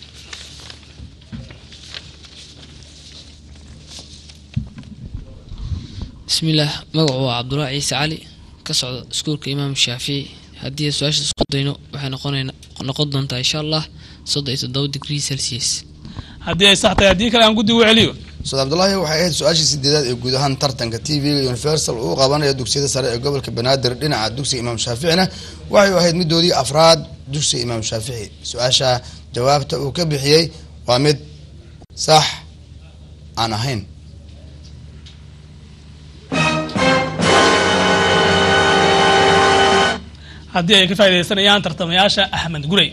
bismillaah magacu waa cabdulaahi ciise cali ka socda iskuulka imaam shaafici haddii su-aasha isku dayno waxay noqonayna noqon doontaa insha allah soddon iyo toddoba degree celsius haddii ay sax tahay haddii kale aan guddi u celiyo ustaad cabdulaahi waxay ahayd su-aashii sideedaad ee guud ahaan tartanka t v-ga universal uu qabanayo dugsiyada sare ee gobolka banaadir dhinaca dugsiga imaam shaaficina waxay ahayd midoodii afraad dugsiga imaam shaafici su-aasha jawaabta uu ka bixiyey waa mid sax aan ahayn haddii ay ka faaidaysanayaan tartamayaasha axmed gurey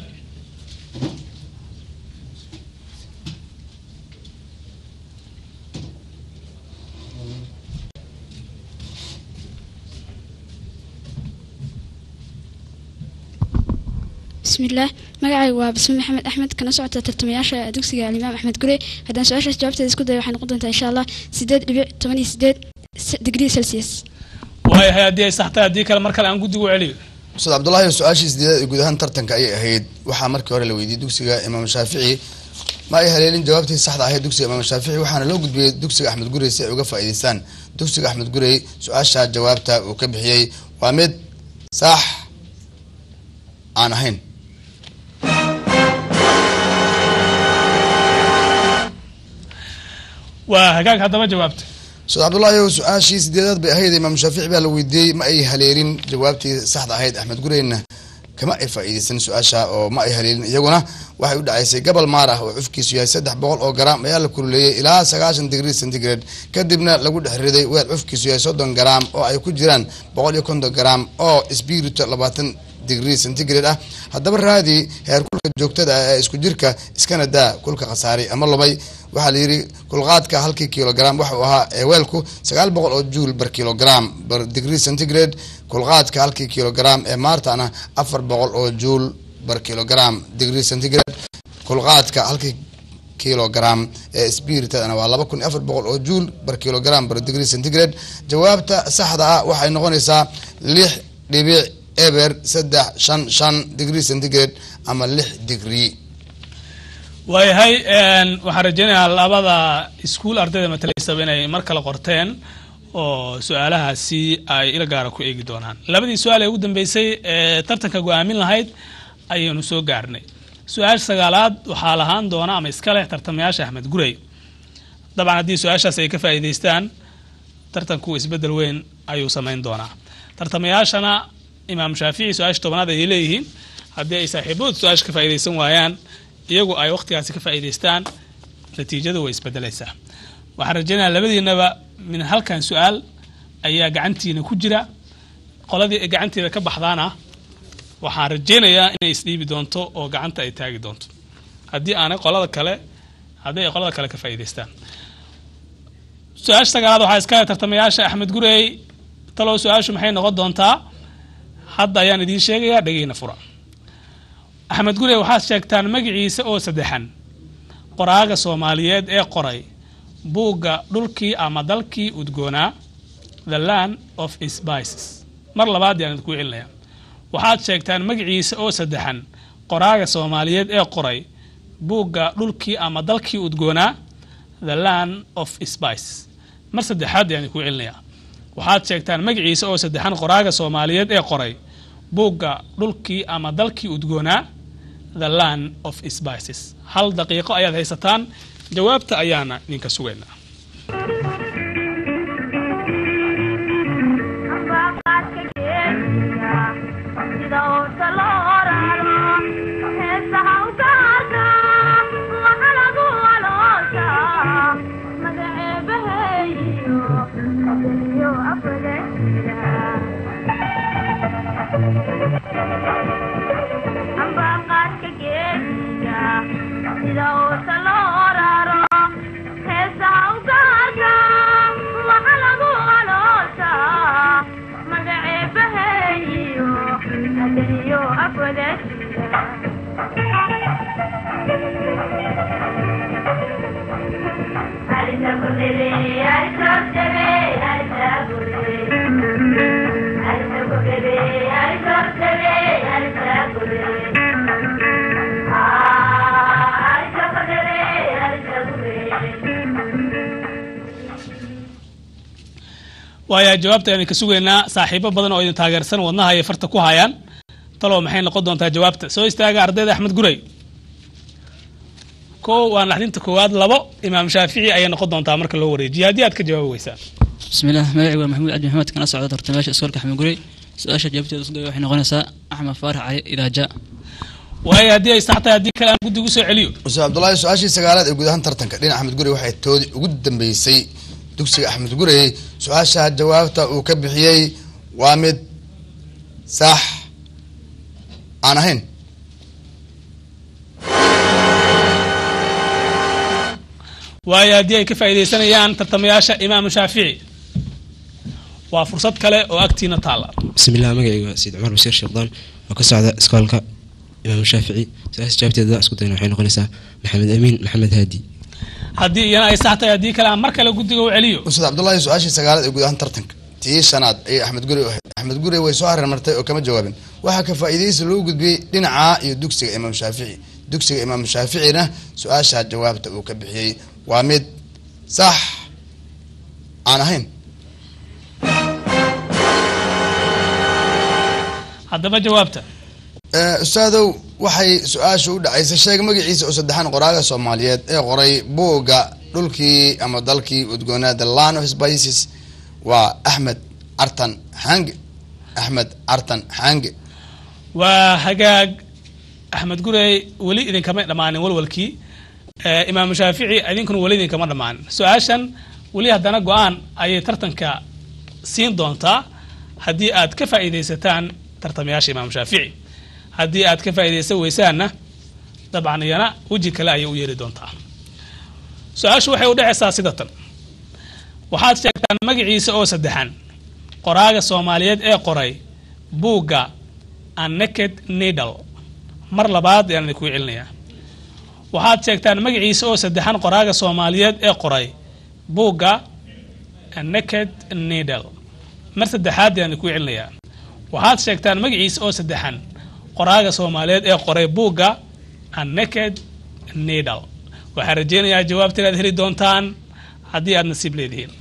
bismillaah magacaygu waa basme maxamed axmed kana socota tartamayaasha dugsiga alimaam axmed gurey haddaan su-aashaas jawaabteeda isku dayo waxay noqon doontaa insha allah sideed dhibic toban iyo sideed digrii celsius waayahay haddii ay sax tahay haddii kale mar kale aan guddiga u celiyo ustaad cabdulaahi su-aashii sideedaad ee guud ahaan tartanka ayay ahayd waxaa markii hore la weydiiyey dugsiga imaam shaafici ma ay haleelin jawaabtii saxda ahayd dugsiga imaam shaafici waxaana loo gudbiyey dugsiga axmed gurey si ay uga faa'iidaystaan dugsiga axmed gurey su-aasha jawaabta uu ka bixiyey waa mid sax aan ahayn waa hagaag haddaba jawaabta ustaad cabdulaahi su-aashii sideedaad bay ahayd imaam shaafici baa la weydiiyey ma ay haleelin jawaabtii saxda ahayd axmed gureyna kama ay faa'iidaysan su-aasha oo ma ay haleelin iyaguna waxay u dhacaysay gobol maar ah oo cufkiisu yahay saddex boqol oo garaam ayaa la kululeeyey ilaa sagaashan digrii centigrade kadibna lagu dhex riday weel cufkiisu yahay soddon garaam oo ay ku jiraan boqol iyo konton garaam oo spirito labaatan digrii centigrade ah haddaba raadi heer kulka joogtada ah ee isku jirka iskana daa kulka khasaaray ama lumay waxaa la yidhi kulqaadka halkii kilogram waxa uu ahaa ee weelku sagaal boqol oo juul bar kilogram bar degree centigrade kulqaadka halkii kilogram ee maartana afar boqol oo juul bar kilogram degree centigrade kulqaadka halkii kilogram ee spiritadana waa laba kun iyo afar boqol oo juul bar kilogram bar degree centigrade jawaabta saxda ah waxay noqonaysaa lix dhibic eber saddex shan shan degree centigrade ama lix degree waayahay een, waxaan rajeynayaa labada iskuul ardayda matalaysaba inay mar kale qorteen oo su-aalahaasi ay ila gaara ku eegi doonaan labadii su-aal ee ugu dambeysay ee tartanka go-aamin lahayd ayaynu soo gaarnay su-aasha sagaalaad waxaa lahaan doona ama iska leh tartamayaasha axmed gurey dabcan haddii su-aashaas ay ka faa'iidaystaan tartanku isbeddel weyn ayuu samayn doonaa tartamayaashana imaam shaafici su-aasha tobanaad ayay leeyihiin haddii ay saaxiibadood su-aasha ka faa'iidaysan waayaan iyagu ay waqtigaasi ka faa'iidaystaan natiijadu way isbedelaysaa waxaan rajeynayaa labadiinaba min halkan su-aal ayaa gacantiina ku jira qoladii ay gacanteeda ka baxdaana waxaan rajeynayaa inay isdhiibi doonto oo gacanta ay taagi doonto haddii aanay qolada kale haddii ay qolada kale ka faa'iidaystaan su-aasha sagaalaad waxaa iska leh tartamayaasha axmed gurey talow su-aashu maxay noqon doontaa hadda ayaan idiin sheegayaa dhegeyna fura axmed gurey waxaad sheegtaan magaciisa oo saddexan qoraaga soomaaliyeed ee qoray buugga dhulkii ama dalkii udgoonaa the land of spices mar labaad yaan idinku celinaya waxaad sheegtaan magaciisa oo saddexan qoraaga soomaaliyeed ee qoray buugga dhulkii ama dalkii udgoonaa the land of spices mar saddexaad yaan idinku celinayaa waxaad sheegtaan magaciisa oo saddexan qoraaga soomaaliyeed ee qoray buugga dhulkii ama dalkii udgoonaa the land of spices hal daqiiqo ayaad haysataan jawaabta ayaana idinka sugaynaa waayaa jawaabta ayaan ka sugaynaa saaxiibo badan oo idin taageersan wadnaha ay farta ku hayaan talow maxay noqon doontaa jawaabta soo istaaga ardayda axmed gurey kow waa naxdinta koowaad labo imaam shaafici ayay noqon doontaa marka loo wareejiyo haddii aad ka jawaabi weysaan بسم الله magacaygu waa maxamuud cabdi maxamed kana socda tartamayaasha iskoolka xamed gurey su-aasha jawaabteeda isku daya waxay noqonaysaa axmed faarax cali idaa jaa waayo haddii ay sax tahay haddii kale aan guddigu soo celiyo ustaad cabdullaahi su-aashii sagaalaad ee guud ahaan tartanka dhinaca axmed gurey waxay toodi ugu dambeysay dugsiga axmed gurey su-aasha jawaabta uu ka bixiyey waa mid sax aan ahayn waayo haddii ay ka faa'iidaysanayaan tartamayaasha imaamu shaafici waa fursad kale oo agtiina taalla بسم الله magacaygu waa sayid cumar basiir sheekhdaan oo ka socda iskoolka imaam shaafici su-aasha jawaabteeda isku dayna waxay noqonaysaa maxamed amiin maxamed haadi haddii iyana ay sax tahay haddii kale aan mar kale guddiga u celiyo ustaad cabdullaahi su-aashii sagaalaad ee guud ahaan tartanka tii shanaad ayay axmed gurey u ahayd axmed gurey way soo hareer martay oo kama jawaabin waxaa ka faa'iidaysi loo gudbiyey dhinaca iyo dugsiga imaam shaafici dugsiga imaam shaaficina su-aasha jawaabta uu ka bixiyey waa mid sax aan ahayn haddaba jawaabta ustaadow waxay su-aasha u dhacaysay sheeg magaciisa oo saddexan qoraaga soomaaliyeed ee qoray buugga dhulkii ama dalkii udgoonaa the land of spices waa axmed cartan xange axmed cartan xange waa hagaag axmed gurey weli idinkama dhammaanin walwalkii Eh, imaamu shaafici idinkuna weli idinkama dhammaanin su-aashan weli haddana go-aan ayay tartanka siin doontaa haddii aad ka faa'iidaysataan tartamayaasha imaamu shaafici haddii aad ka faa'iidaysan weysaanna dabcan iyana weji kale ayay u yeeri doontaa su-aashu waxay u dhacaysaa sida tan waxaad sheegtaan magaciisa oo saddexan qoraaga soomaaliyeed ee qoray buugga a naked needle mar labaad ayaan idinku celinayaa waxaad sheegtaan magaciisa oo saddexan qoraaga soomaaliyeed ee qoray buugga naked needle mar saddexaad ayaan ku celinayaa waxaad sheegtaan magaciisa oo saddexan qoraaga soomaaliyeed ee qoray buugga naked needle waxaan rajeynayaa jawaabta inaad heli doontaan haddii aad nasiib leedihiin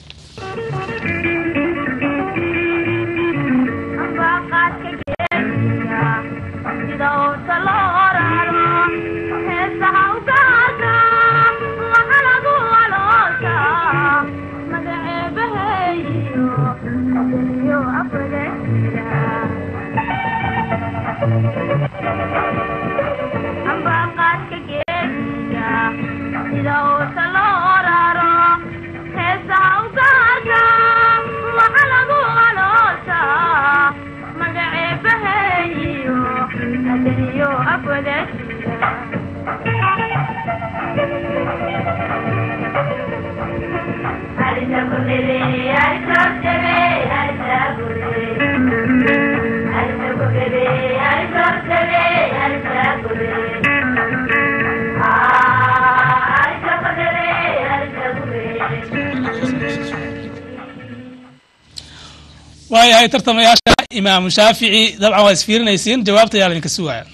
waayahay tartamayaasha imaamu shaafici dabcan waa isfiirinaysiin jawaabta ayaa laydinka sugaya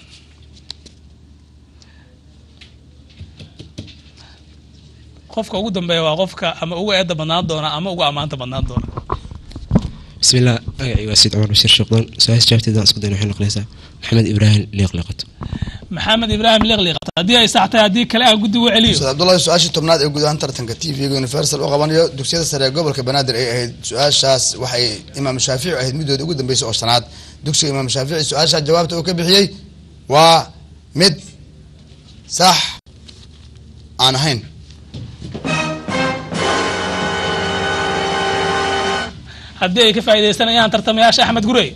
qofka ugu dambeeya waa qofka ama ugu eedda badnaan doona ama ugu ammaanta badnaan doona بسم الله magacay waa sayid cumar bashir sheekdoon su-aasha jawaabteeda aan isku dayna waxay noqonaysaa maxamed ibraahim liiqliqato maxamed ibraahim liqliqata haddii ay sax tahay haddii kale aan guddi u celiyo ustaad cabdullahi su-aashii tobnaad ee guud ahaan tartanka t v-ga universal u qabanayo dugsiyada sare ee gobolka banaadir ay ahayd su-aashaas waxay imaam shaafici ahayd midooda ugu dambeysay oo shanaad dugsiga imaam shaafici su-aashaa jawaabta uu ka bixiyey waa mid sax aan ahayn haddii ay ka faaidaysanayaan tartamayaasha axmed gurey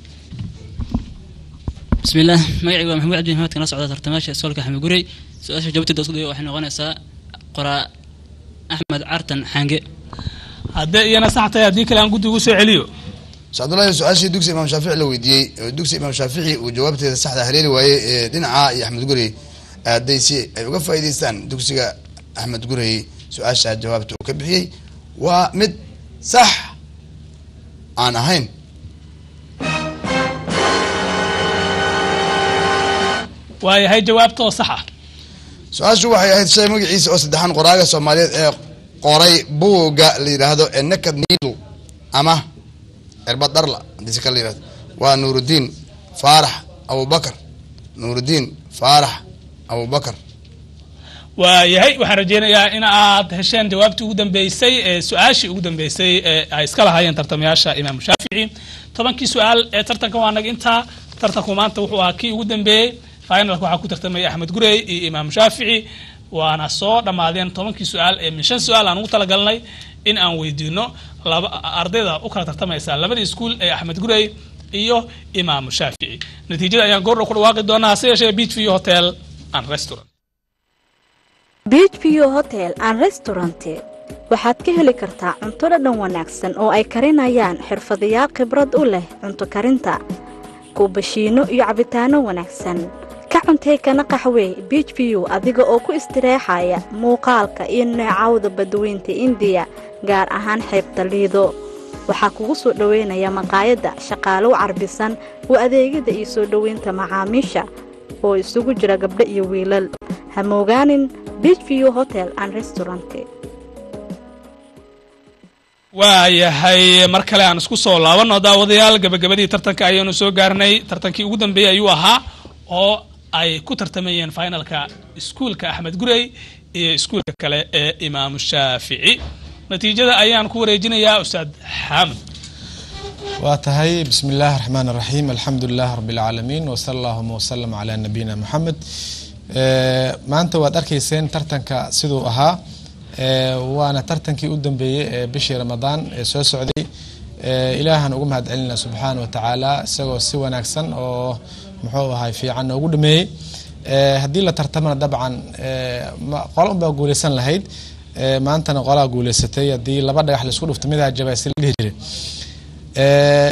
بسم الله magacaygu waa maxamuud cabdi maxamed kana socda tartamaasha iskoolka xamed gurey su-aasha jawaabteeda isku dayo waxay noqonaysaa qoraa axmed cartan xange haddii iyana sax tahay haddii kale aan guddi ugu soo celiyo ustaad cabdullahi su-aashii dugsiga imaam shaafici la weydiiyey oo dugsiga imaam shaafici uu jawaabteeda saxda haleeli waayey ee dhinaca iyo axmed gurey hadday si ay uga faa'iidaystaan dugsiga axmed gurey su-aasha jawaabta uu ka bixiyey waa mid sax aan ahayn waayahay jawaabta oo sax ah su-aashu waxay ahayd shay magaciisa oo saddexan qoraaga soomaaliyeed ee qoray buugga la yidhaahdo ee naked needle ama cirbad dharla haddii si kale la yidhahdo waa nuurudiin faarax abubakar nuurudiin faarax abubakar waayahay waxaan rajeynayaa in aad hesheen jawaabtii ugu dambeysay ee su-aashii ugu dambeysay ee ay iska lahaayeen tartamayaasha imaamu shaafici tobankii su-aal ee tartanka waa nag intaa tartanku maanta wuxuu ahaa kii ugu dambeeyey finalka waxaa ku tartamaya axmed gurey iyo imaamu shaafici waana soo dhammaadeen tobankii su-aal ee min shan su-aal aan ugu talagalnay in aan weydiino laba ardayda u kala tartamaysa labada iskuul ee axmed gurey iyo imaamu shaafici natiijada ayaan goordhow ku dhawaaqi doonaa hase yeeshee beach view hotel and restaurant beach view hotel and restaurant waxaad ka heli kartaa cunto dhadhan wanaagsan oo ay karinayaan xirfadayaal khibrad u leh cunto karinta kuubashiino iyo cabitaano wanaagsan ka cuntee kana qaxwey beach view adiga oo ku istireexaya muuqaalka iyo neecawda badweynta indiya gaar ahaan xeebta liido waxaa kugu soo dhoweynaya maqaayadda shaqaalow carbisan oo adeegyada iyo soo dhoweynta macaamiisha oo isugu jira gabdho iyo wiilal ha moogaanin beach view hotel and restaurant waayahay mar kale aan isku soo laabano daawadayaal gabagabadii tartanka ayaanu soo gaarnay tartankii ugu dambeeyey ayuu ahaa oo ay ku tartamayeen finalka iskuulka axmed gurey iyo iskuulka kale ee imaamu shaafici natiijada ayaan ku wareejinayaa ustaad xaamud waa tahay bismi illaahi raxmaan raxiim alxamdu lilah rabi alcaalamiin wasala allahuma wasalam calaa nabiyina moxamed maanta waad arkayseen tartanka siduu ahaa waana tartankii u dambeeyey ee bishii ramadaan ee soo socday ilaahan ugu mahad celinaa subxaana wa tacaala isagoo si wanaagsan oo muxuu ahay fiican noogu dhameeyey haddii la tartamana dabcan qola unbaa guuleysan lahayd maantana qolaa guuleysatay haddii laba dhagax laisku dhufto midaa jabaasi la dhihi jiray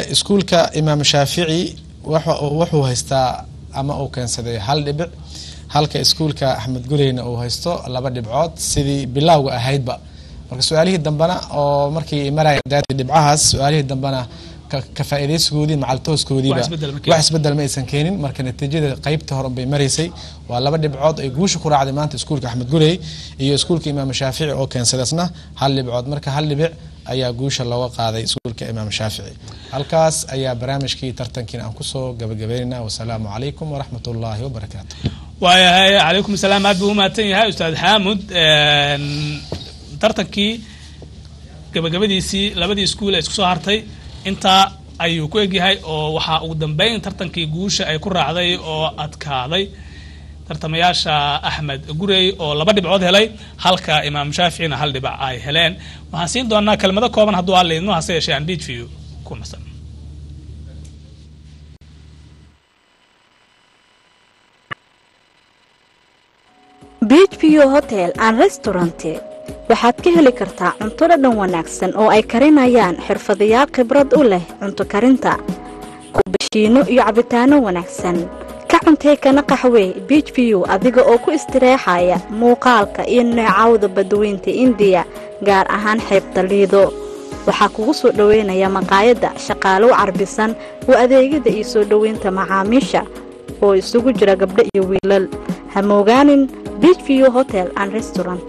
iskuulka imaam shaafici wuxuu haystaa ama uu keensaday hal dhibic halka iskuulka axmed gureyna uu haysto laba dhibcood sidii bilowga ahaydba marka su-aalihii dambena oo markii maraya daati dhibcahaas su-aalihii dambena ka- ka faa'iidaysigoodii macaltooskoodiiba Wax isbeddel ma keenin. wax isbedel ma aysan keenin marka natiijada qaybta hore bay maraysay waa laba dhibcood ay guusha ku raacday maanta iskuulka axmed gurey iyo iskuulka imaam shaafici oo keensadasna hal dhibcood marka hal dhibic ayaa guusha looga qaaday iskuulka imaam shaafici halkaas ayaa barnaamijkii tartankiina aan kusoo gabagabeynayna wasalaamu calaykum waraxmat ullaahi wabarakaatu waayahay calaykum salaam aad buu u mahadsan yahay ustaad xaamud Een, tartankii gabagabadiisii labadii iskuul ee isku soo hartay intaa ayuu ku egyahay oo waxaa ugu dambeyn tartankii guusha ay ku raacday oo adkaaday tartamayaasha axmed gurey oo laba dhibcood helay halka imaam shaaficina hal dhibac ay heleen waxaan siin doonaa kelmado kooban hadduu aan leydno hase yeeshee aan beachview ku nasan beach view hotel and restaurant waxaad ka heli kartaa cunto dhadhan wanaagsan oo ay karinayaan xirfadayaal khibrad u leh cunto karinta kubashiino iyo cabitaano wanaagsan ka cuntee kana qaxwee beach view adiga oo ku istireexaya muuqaalka iyo neecawda badweynta indiya gaar ahaan xeebta liido waxaa kugu soo dhoweynaya maqaayadda shaqaalow carbisan oo adeegyada iyo soo dhoweynta macaamiisha oo isugu jira gabdho iyo wiilal ha moogaanin beach view hotel and restaurant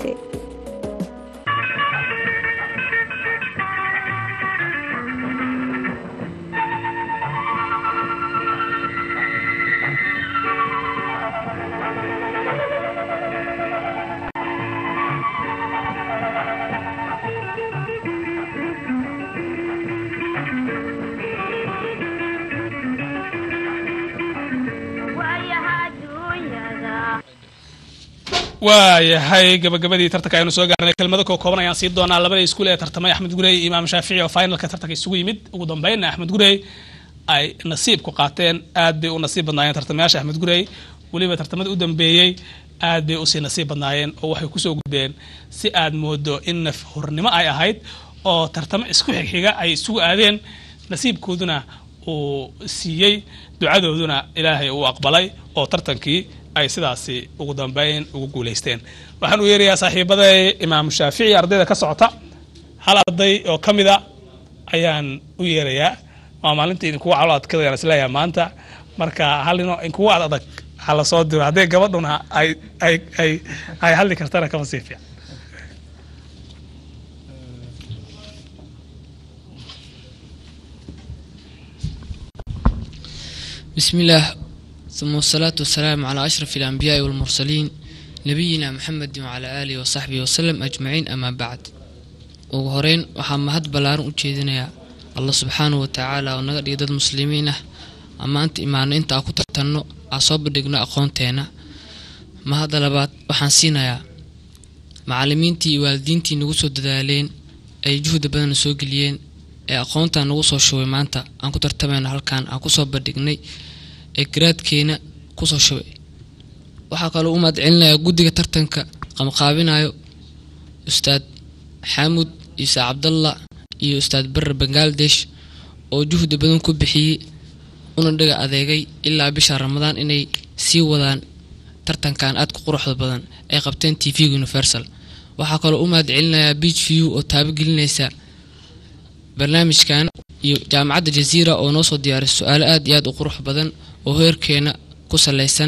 waayahay gabagabadii tartanka aynu soo gaarnay kelmado koo kooban ayaan sii doonaa labada iskuul ee tartamay axmed gurey iyo imaam shaafici oo finalka tartanka isugu yimid ugu dambeynna axmed gurey ay nasiib ku qaateen aad bay u nasiib badnaayeen tartamayaasha axmed gurey weliba tartamada u dambeeyey aad bay usii nasiib badnaayeen oo waxay kusoo gudbeen si aad moodo in naf hornimo ay ahayd oo tartamo isku xigxiga ay isugu aadeen nasiibkooduna uu siiyey ducadooduna ilaahay uu aqbalay oo tartankii ay sidaasi ugu dambeyn ugu guulaysteen waxaan u yeerayaa saaxiibaday imaam shaafici ardayda ka socota hal arday oo ka mida ayaan u yeerayaa waa maalinta idinkugu calo adkadayaan isleeyahay maanta marka halino inkugu ad adag ha la soo diro haddee gabadhuna ay ay ay ay hadli kartana kama sii fiican بسم الله ثم الصلاة والسلام على أشرف الأنبياء والمرسلين نبينا محمد وعلى آله وصحبه وسلم أجمعين أما بعد ugu horeyn waxaa mahad ballaaran u jeedinayaa allah subxaanahu wa tacaala oo naga dhigay dad muslimiin ah ammaanta imaano inta aan ku tartanno aan soo bandhigno aqoonteena mahadda labaad waxaan siinayaa macallimiintii iyo waalidiintii nagu soo dadaaleen ay juhda badan soo geliyeen ee aqoontan nagu soo shubay maanta aan ku tartamayno halkan aan kusoo bandhignay ee garaadkeena kusoo shubay waxaa kaloo u mahadcelinayaa guddiga tartanka qamqaabinayo ustaad xaamud ciise cabdalla iyo ustaad barer bangaladesh oo juhdi badan ku bixiyey una dhaga adeegay ilaa bisha ramadaan inay sii wadaan tartankan aadka quruxda badan ay qabteen t v universal waxaa kaloo u mahadcelinayaa beach view oo taabagelinaysa barnaamijkan iyo jaamacadda jaziira oo noo soo diyaarisay su-aalo aad iyo aad u qurux badan oo heerkeena ku saleysan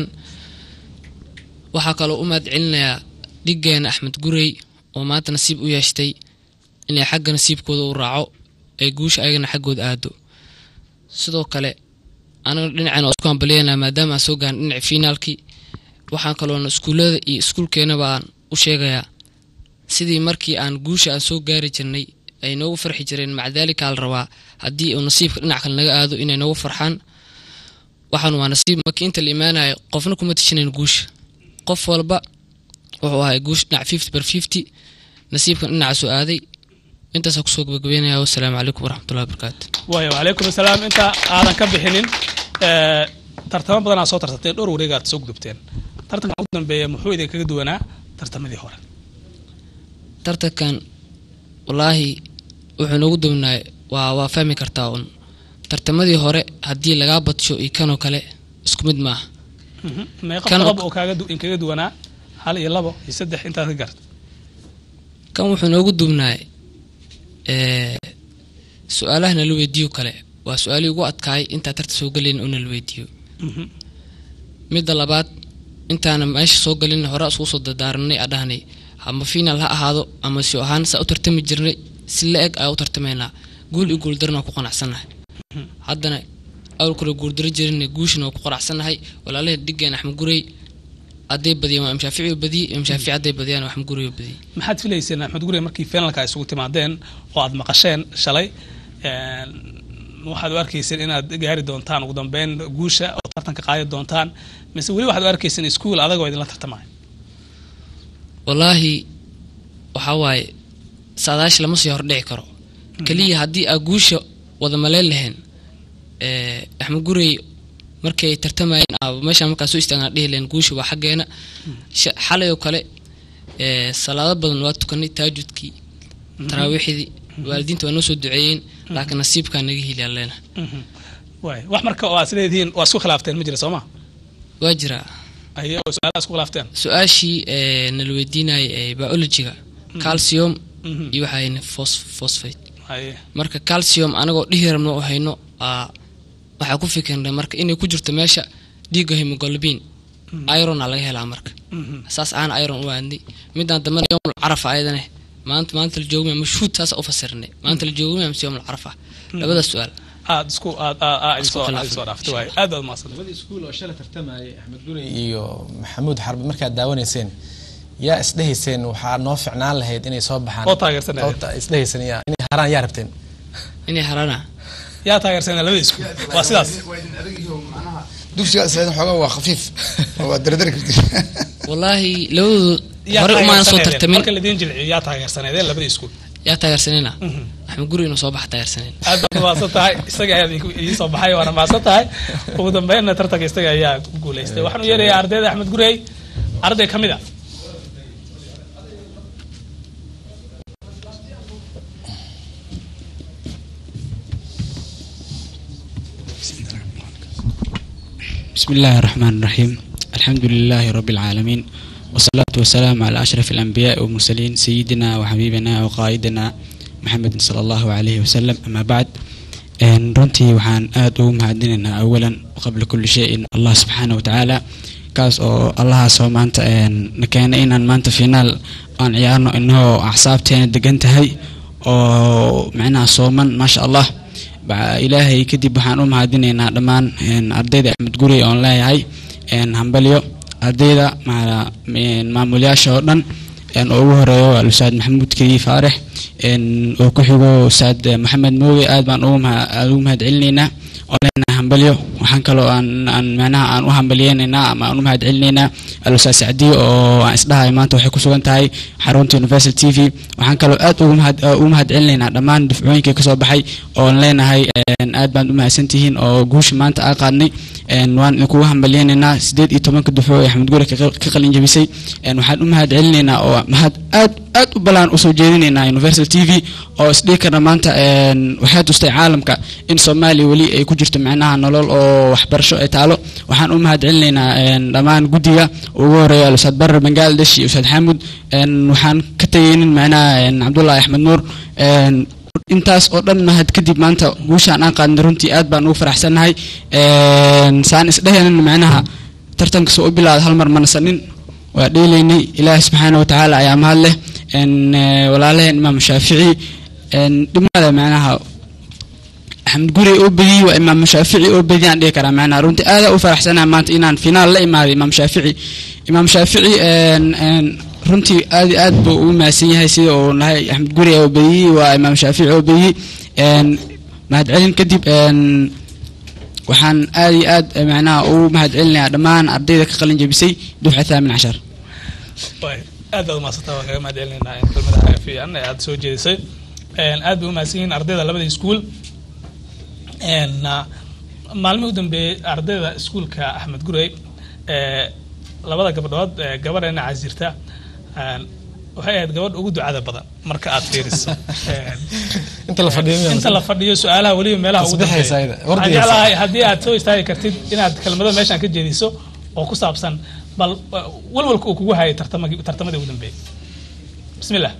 waxaa kaloo u mahadcelinayaa dhiggeena axmed gurey oo maanta nasiib u yeeshtay inay xagga nasiibkooda u raaco ee guusha ayagana xaggooda aado sidoo kale anaga dhinaceen isku hambalyeynaa maadaama aan soo gaarin dhinaca finaalkii waxaan kaloona iskuullada iyo iskuulkeenaba aan u sheegayaa sidii markii aan guusha aan soo gaari jirnay ay noogu farxi jireen maca daalika la rabaa haddii uu nasiibka dhinac kale naga aado inay noogu farxaan waxaan waa nasiib markii inta la imaanayo qofna kuma tishinayn guusha qof walba wuxuu ahay guush dhinac fifty bar fifty nasiibkan dhinacaasoo aaday intaasaa kusoo gabagabeynaya wasalaamu calaykum waraxmatullahi wabarakaatu waayo wacalaykum asalaam inta aadan ka bixinin ee, tartamo badan aad soo tartateen dhowr wareeg aad soo gudubteen tartanka ugu dambeeya muxuu idin kaga duwanaa tartamadii hore tartankan wallaahi wuxuu noogu dubnaay waa waa fahmi kartaa un tartamadii hore haddii lagaa badsho iyo kanoo kale isku mid maaha meeqa Kan- qodob oo kaaga du- in kaga duwanaa hal iyo labo iyo saddex intaad ka garta kan wuxuu noogu duubnaay ee, su-aalaha nala weydiiyo kale waa su-aalihii ugu adkaay intaa tarta soo gelayn oo nala weydiiyo midda labaad intaana meesha soo gelin hore isku soo dadaaranay aa dhahnay ama final ha ahaado ama si ahaan saa u tartami jirnay si la eg ayaa u tartamaynaa guul iyo guuldarana waa ku qanacsannahay haddana awal kale guuldaro jirinay guushina waa ku qanacsannahay walaalahii dhigeen axmed gurey hadday badiyeen waa imshaafici oo badiyey imshaafici hadday badiyaan waa axmed gurey oo badiyey maxaad filayseen axmed gurey markii finalka ay isugu timaadeen oo aad maqasheen shalay een, waxaad u arkayseen inaad gaari doontaan ugu dambeyn guusha oo tartanka qaadi doontaan mise weli waxaad u arkayseen iskuul adagoo idinla tartamaya wallaahi waxaa waaye saadaash lama sii hordhici karo keliya haddii aa guusha wada maleen lahayn ee, axmed gurey markay tartamayeen aa meeshaan markaa soo istaagnaa dhihi lahayn guusha waa xaggeena Sha- xalay oo kale ee, salaado badan waa tukanay taajudkii taraawiixdii waalidiinta waa noo soo duceeyeen laakiin nasiibkaa naga heliyaa leena Mhm. waay wax marka oo aad isleedihiin waa isku khilaafteen ma jira soo ma waa jiraa aye oo su-aalaha isku khilaafteen su-aashii ee, nala weydiinayay ee biologiga calcium Mhm. iyo waxaa hayna phos- phosphate aye marka calcium anagoo dhihi rabno oo hayno aa waxaa ku fikirnay marka inay ku jirto meesha dhiigga hemoglobin irona laga helaa marka Mhm. saas aan iron u aadnay midaan dambana yowmul carafa ayadane maanta maanta la joogmaya mashhuud saas u fasirnay maanta la joogmaya mise yowmul carafa labadaas su-aal aad isku aad aad aad Isku soo khilaafay. soo dhaaftay waay aad baad mahadsan labadii iskuul oo shalay tartamayay axmed gurey iyo maxamuud xarbi markaad daawanayseen yaa isdhehayseen waxaa noo ficnaan lahayd inay soo baxaan Oo taageersanayeen. Oo ta- isdhehayseen yaa inay haraan yaa rabteen inay harana yaa taageersanaa labada iskuul waa sidaas dugsiga isleedan xoogaa waa khafiif oo waa dardari kartid wallaahi labadoodu yaa hore umaana soo taageersaneedeen. tartamin marka ladiin jilciyo yaa taageersaneedeen labada iskuul yaa taageersanayna axmed guri inuu soo baxa taageersaneen aad baad mahadsan tahay isaga ayaa ii soo baxay waana mahadsan tahay ugu dambeynna tartanka isaga ayaa ku guuleystay waxaan u yeerayaa ardayda axmed gurey arday ka mid a بسم الله الرحمن الرحيم الحمد لله رب العالمين والصلاة والسلام على أشرف الأنبياء والمرسلين سيدنا وحبيبنا وقائدنا محمد صلى الله عليه وسلم أما بعد إن runtii waxaan aad ugu mahadinaynaa awalan qabla kulli shayin allah subxaana wa tacaala kaas oo allahaas oo maanta een, na keenay inaan maanta finaal aan ciyaarno inagoo axsaabteena degan tahay oo micnaha sooman maasha allah Ba- ilaahay kadib waxaan u mahadinaynaa dhammaan een, ardayda axmed guri oon leeyahay een, hambalyo ardayda maala- een, maamulayaasha oo dhan een, oo ugu horeeyo waa ustaad maxamuud kediye faarax een, oo ku xigo ustaad eh, maxamed mooge aad baan ugu maha- aad ugu mahad celinaynaa oo leenahay hambalyo waxaan kaloo aan aan macnaha aan u hambalyeynaynaa ama aan u mahad celinaynaa alustaad sacdiyo oo aan isdhahay maanta waxay ku sugan tahay xarunta universal t v waxaan kaloo aad ugu mahad ugu mahad celinaynaa dhammaan dufcooyinkii kasoo baxay oon leenahay een, aad baan u mahadsantihiin oo guusha maanta aa qaadnay een, waan idinkugu hambalyeynaynaa sideed iyo tobanka dufco ee axmed guri ka ka qalin jabisay een, waxaan u mahad celinaynaa oo mahad aad aad u balaan usoo jeedinaynaa universal t v oo isdhihi karna maanta een, waxay tustay caalamka in soomaaliya weli ay ku jirto micnaha nolol oo waxbarasho ay taalo waxaan u mahad celinaynaa een, dhammaan guddiga ugu horeeya ustaad barar bangaladesh iyo ustaad xamud een, waxaan ka tegaynin micnaha een, cabdullaahi axmed nuur een, intaas oo dhan mahad kadib maanta guushaan aan qaadnay runtii aad baan ugu faraxsannahay een, saan isdhehaynana micnaha tartanka soo u bilaada hal mar manasanin waa dheelaynay ilaahi subxaana watacaala ayaa mahad leh een, eh, walaalaheen imaam shaafici een, dhimada macnaha axmed guri oo bediyey waa imaam shaafici oo bediyey aan dhihi karaa macnaha runtii aada u faraxsanahay maanta inaan finaal la imaaday imaam shaafici imaam shaafici een, een, runtii aad iyo aad buu ugu mahadsan yahay sida uu nahay axmed guri oo bediyey waa imaam shaafici oo bediyey een, mahadcelin kadib een, waxaan aad iyo aad eh, macnaha ugu mahad celinayaa dhammaan ardayda ka qalin jebisay dufca thaamin cashar waay aad baad umahadsantaa waan kaga mahad celinaynaa in kelmadaha fiican ee aad soo jeedisay Een, aad bay umahadsan yihiin ardayda labada iskuul Een, ah, maalmihii u dambeeyey ardayda iskuulka axmed gurey ee labada gabdhood ee gabadheena casirta een, waxay ahayd gabadh ugu ducada badan marka aad fiiriso Een, inta la fadhiyo miyaa inta la fadhiyo su-aalaha weliba meelaha ugu Tasbixaysa dambeeya ayada, waxaan wardigaysa. jeclahay haddii aad soo istaagi kartid inaad kelmado meeshaan ka jeediso oo ku saabsan bal uh, walwalka uu kugu hayay tartamagii tartamadii ugu dambeeyay bismi illah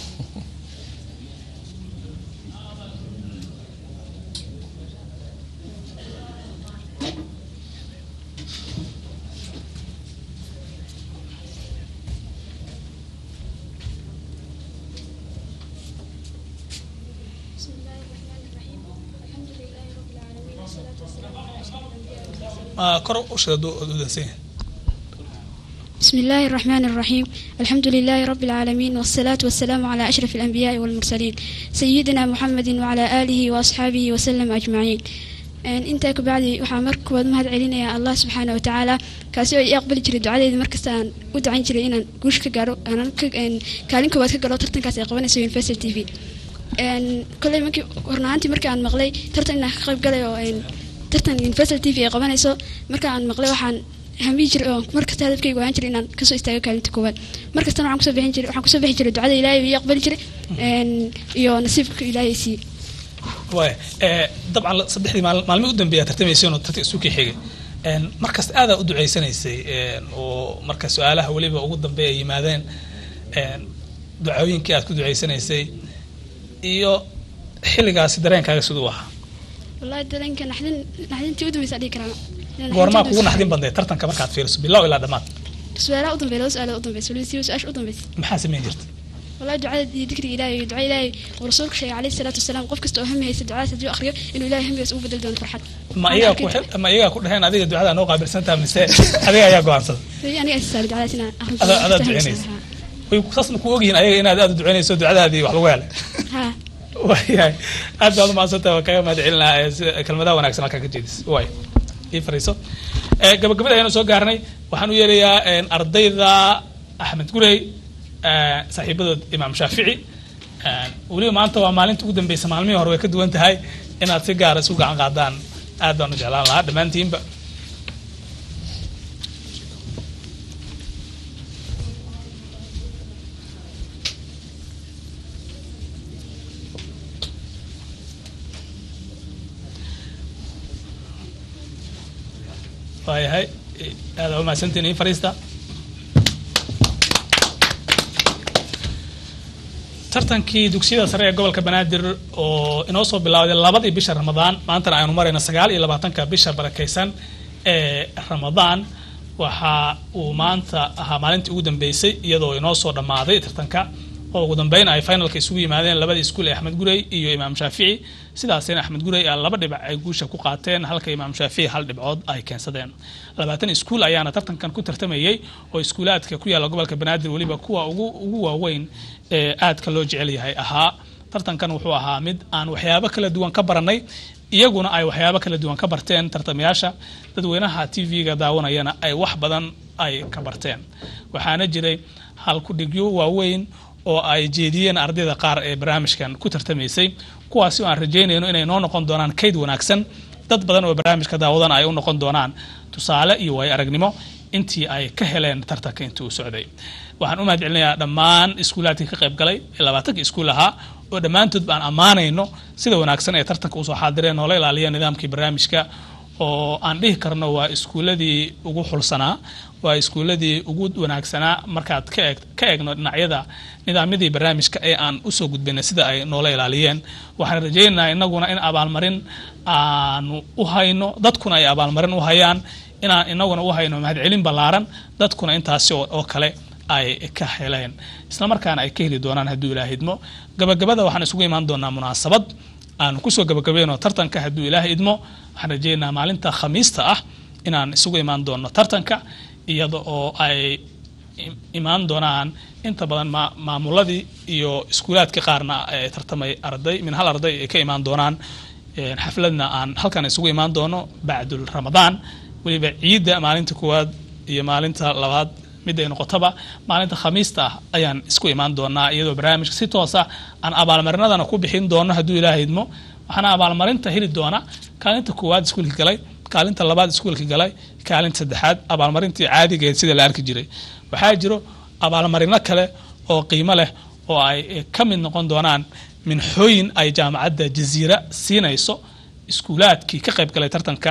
Ah, kor u sheedo udansan yahay بسم الله الرحمن الرحيم الحمد لله رب العالمين والصلاة والسلام على أشرف الأنبياء والمرسلين سيدنا محمد وعلى آله وأصحابه وسلم أجمعين Een, intaa ka bacdi waxaa marka koowaad mahad celinayaa allah subxaana wa tacaala kaasi oo ii aqbali jiray ducadeeda markasta aan u ducayn jiray inaan guusha ka gaaro aanan ka een, kaalin koowaad ka galo tartankaas ay qabanayso universal t v Een, koley markii hornaantii markii aan maqlay tartan inaan ka qayb galay oo een, tartan universal t v ay qabanayso marka aan maqlay waxaan hamiyi jiray oo markasta hadafkayga ahaan jiray inaan kasoo istaago kaalinta koowaad markastana waxaan kusoo bixin jiray waxaan kusoo bixi jiray ducada ilaahay ii aqbali jiray een, iyo nasiibka ilaahay siiyey waaya eh, dabcan la- saddexdii maal- maalmihii u dambeeya tartamaysay oo tartan isu kii xigay Een, markasta aadaa u ducaysanaysay een, oo marka su-aalaha weliba ugu dambeeya ay yimaadeen een, ducooyinkii aad ku ducaysanaysay iyo xilligaasi dareenkaaga siduu ahaa wallahi dareenka naxdin naxdintii u dambaysa dhihi karaa goormaa kugu naxdin banday tartanka markaad fiiriso bilow ilaa dhammaad su-aalaha u dambeeya laba su-aalood u dambaysa waliba siiba su-aasha u dambaysa maxaa samayn jirtay wallahi ducada iyo dikriga ilaahay iyo ducada ilaahay oo rasuulka sheegay calayhi salaatu wasalaam qof kasta oo hami haysta ducadaas haddii uu akhriyo inuu ilaahay hamigaas ugu bedeli doono farxad ma iyagaa ku xil- ma iyagaa ku dhaheen adiga ducada noo qaabilsantaha mise adiga ayaa go'aansaday Weli aniga isaali ducadaas inaan akhriyo adaa adaa ducaynaysa way saasna ku ogyihiin ayaga inaad aad u ducaynayso ducadaadii wax lagu helay ha waayahay aad baad umahadsantaha waa kaga mahad celinaa ee sida kelmadaha wanaagsan halkaa ka jeedis waay ii fariiso Eh, gabagabada ayaanu soo gaarnay waxaan u yeerayaa een, ardayda axmed gurey eh, saaxiibadood imaam shaafici Eh, weliba maanta waa maalinta ugu dambeysa maalmihii hore way ka duwan tahay inaad si gaara isu gacan qaadaan aad baan u jeclaan lahaa dhammaantiinba waayahay aad aa umahadsantiin in fariista tartankii dugsiyada sare ee gobolka banaadir oo inoo soo bilowday labadii bisha ramadaan maantana aynu marayno sagaal iyo labaatanka bisha barakaysan ee ramadaan waxa uu maanta ahaa maalintii ugu dambeysay iyadoo inoo soo dhammaaday tartanka oo ugu dambeyn ay finalka isugu yimaadeen labadii iskuul ee axmed gurey iyo imaam shaafici sidaasina axmed gurey aa laba dhibac ay guusha ku qaateen halka imaam shaafici hal dhibcood ay keensadeen labaatan iskuul ayaana tartankan ku tartamayey oo iskuulaadka ku yaalla gobolka banaadir weliba kuwa ugu ugu waaweyn ee aadka loo jecel yahay ahaa tartankan wuxuu ahaa mid aan waxyaabo kala duwan ka baranay iyaguna ay waxyaabo kala duwan ka barteen tartamayaasha dadweynaha t v-ga daawanayana ay wax badan ay ka barteen waxaana jiray halkudhigyo waaweyn oo ay jeediyeen ardayda qaar ee barnaamijkan ku tartamaysay kuwaasi oo aan rajaynayno inay noo noqon doonaan kayd wanaagsan dad badan oo barnaamijka daawadan ay u noqon doonaan tusaale iyo waayo aragnimo intii ay ka heleen tartanka intii uu socday waxaan u mahad celinayaa dhammaan iskuulaadkii ka qayb galay ee labaatankii iskuul ahaa oo dhammaantood baan ammaanayno sida wanaagsan ee tartanka usoo xaadireen oo la ilaaliya nidaamkii barnaamijka oo aan dhihi karno waa iskuuladii ugu xulsanaa waa iskuuladii ugu wanaagsanaa markaad ka eeg ka eegno dhinacyada nidaamyadii barnaamijka ee aan usoo gudbinay sida ay noola ilaaliyeen waxaan rajaynaynaa inaguna in abaalmarin aanu u hayno dadkuna ay abaalmarin u hayaan inaan inaguna u hayno mahadcelin ballaaran dadkuna intaasi oo oo kale ay ka heleen isla markaana ay ka heli doonaan hadduu ilaah idmo gabagabada waxaan isugu imaan doonaa munaasabad aanu kusoo gabagabayno tartanka hadduu ilaah idmo waxaan rajaynaynaa maalinta khamiista ah inaan isugu imaan doono tartanka iyada oo ay im- imaan doonaan inta badan ma- maamuladii iyo iskuulaadka qaarna ee tartamay arday min hal arday ay ka imaan doonaan Een, xafladna aan halkan isugu imaan doono bacdul ramadaan weliba ciidda maalinta koowaad iyo maalinta labaad mid ay noqotaba maalinta khamiista ah ayaan isku imaan doonaa iyadoo barnaamijka si toosa aan abaalmarinadana ku bixin doono hadduu ilaaha idmo waxaana abaalmarinta heli doona kaalinta koowaad iskuulka galay kaalinta labaad iskuulka galay kaalinta saddexaad abaalmarintii caadigeed sida la arki jiray waxaa jiro abaalmarino kale oo qiimo leh oo ay eh, ka mid noqon doonaan minxooyin ay jaamacadda jaziira siinayso iskuulaadkii ka qayb galay tartanka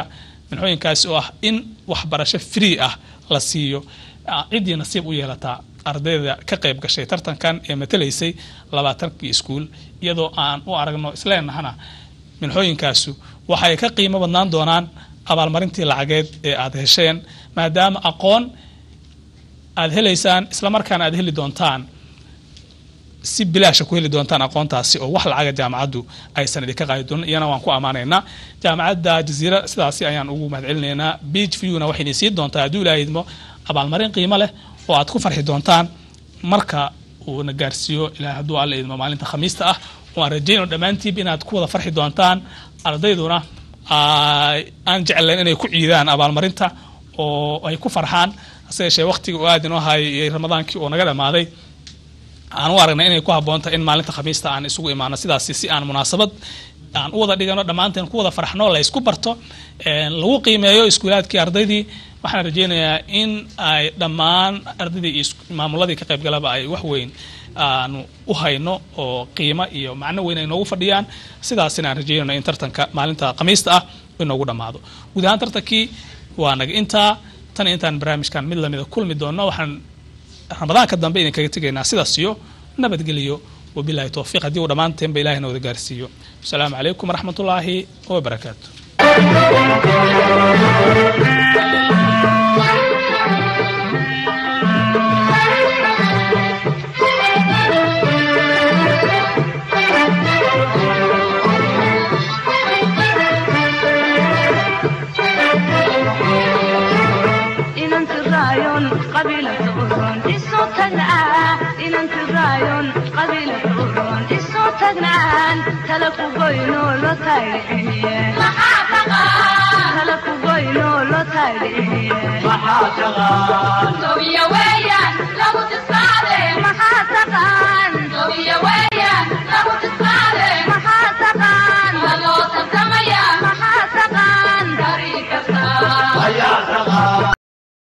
minxooyinkaasi oo ah in waxbarasho free ah la siiyo ah, ciddii nasiib u yeelataa ardayda ka qayb gashay tartankan ee matalaysay labaatankii iskuul iyadoo aan u aragno isleenahana minxooyinkaasu waxay ka qiimo badnaan doonaan abaalmarintii lacageed ee aad hesheen maadaama aqoon aad helaysaan islamarkaana aad heli doontaan si bilaasha ku heli doontaan aqoontaasi oo wax lacaga jaamacaddu aysan idinka qaadi doonin iyana waan ku ammaanaynaa jaamacadda jaziira sidaasi ayaan ugu mahadcelinaynaa beach viewna waxay idin siin doontaa hadduu ilaahay idmo abaalmarin qiimo leh oo aad ku farxi doontaan marka uu na gaarsiiyo ilaahay hadduu alla idmo maalinta khamiista ah waan rajayno dhammaantiib inaad ku wada farxi doontaan ardayduna ay- aan jeclayn inay ku ciidaan abaalmarinta oo ay ku farxaan hase yeeshee waqtiga uu aad inoo hayay ramadaankii oo naga dhamaaday aan u aragnay inay ku habboontahay in maalinta khamiista aan isugu imaano sidaasi si aan munaasabad aan u wada dhigano dhammaanteen ku wada farxno la isku barto een, lagu qiimeeyo iskuulaadkii ardaydii waxaan rajaynayaa in ay dhammaan ardaydii iyo isku- maamuladii ka qaybgalaba ay wax weyn aanu u hayno oo qiimo iyo macno weyn ay noogu fadhiyaan sidaasina aan rajaynayno in tartanka maalinta khamiista ah inoogu dhammaado guud ahaan tartankii waa naga intaa tan intaan barnaamijkan mid lamida kulmi doono waxaan ramadaanka dambe idinkaga tegaynaa sidaas iyo nabadgeliyo wabilaahi towfiiq haddii uu dhammaanteenba ilahina wada gaarsiiyo asalaamu calaykum waraxmatullaahi wabarakaatu inanti raayon qabiilata uron isu tagnaa inanti raayon qabiilata uron isu tagnaan tala ku goyno lo taydhiciye tala ku goyno lo taydhiciye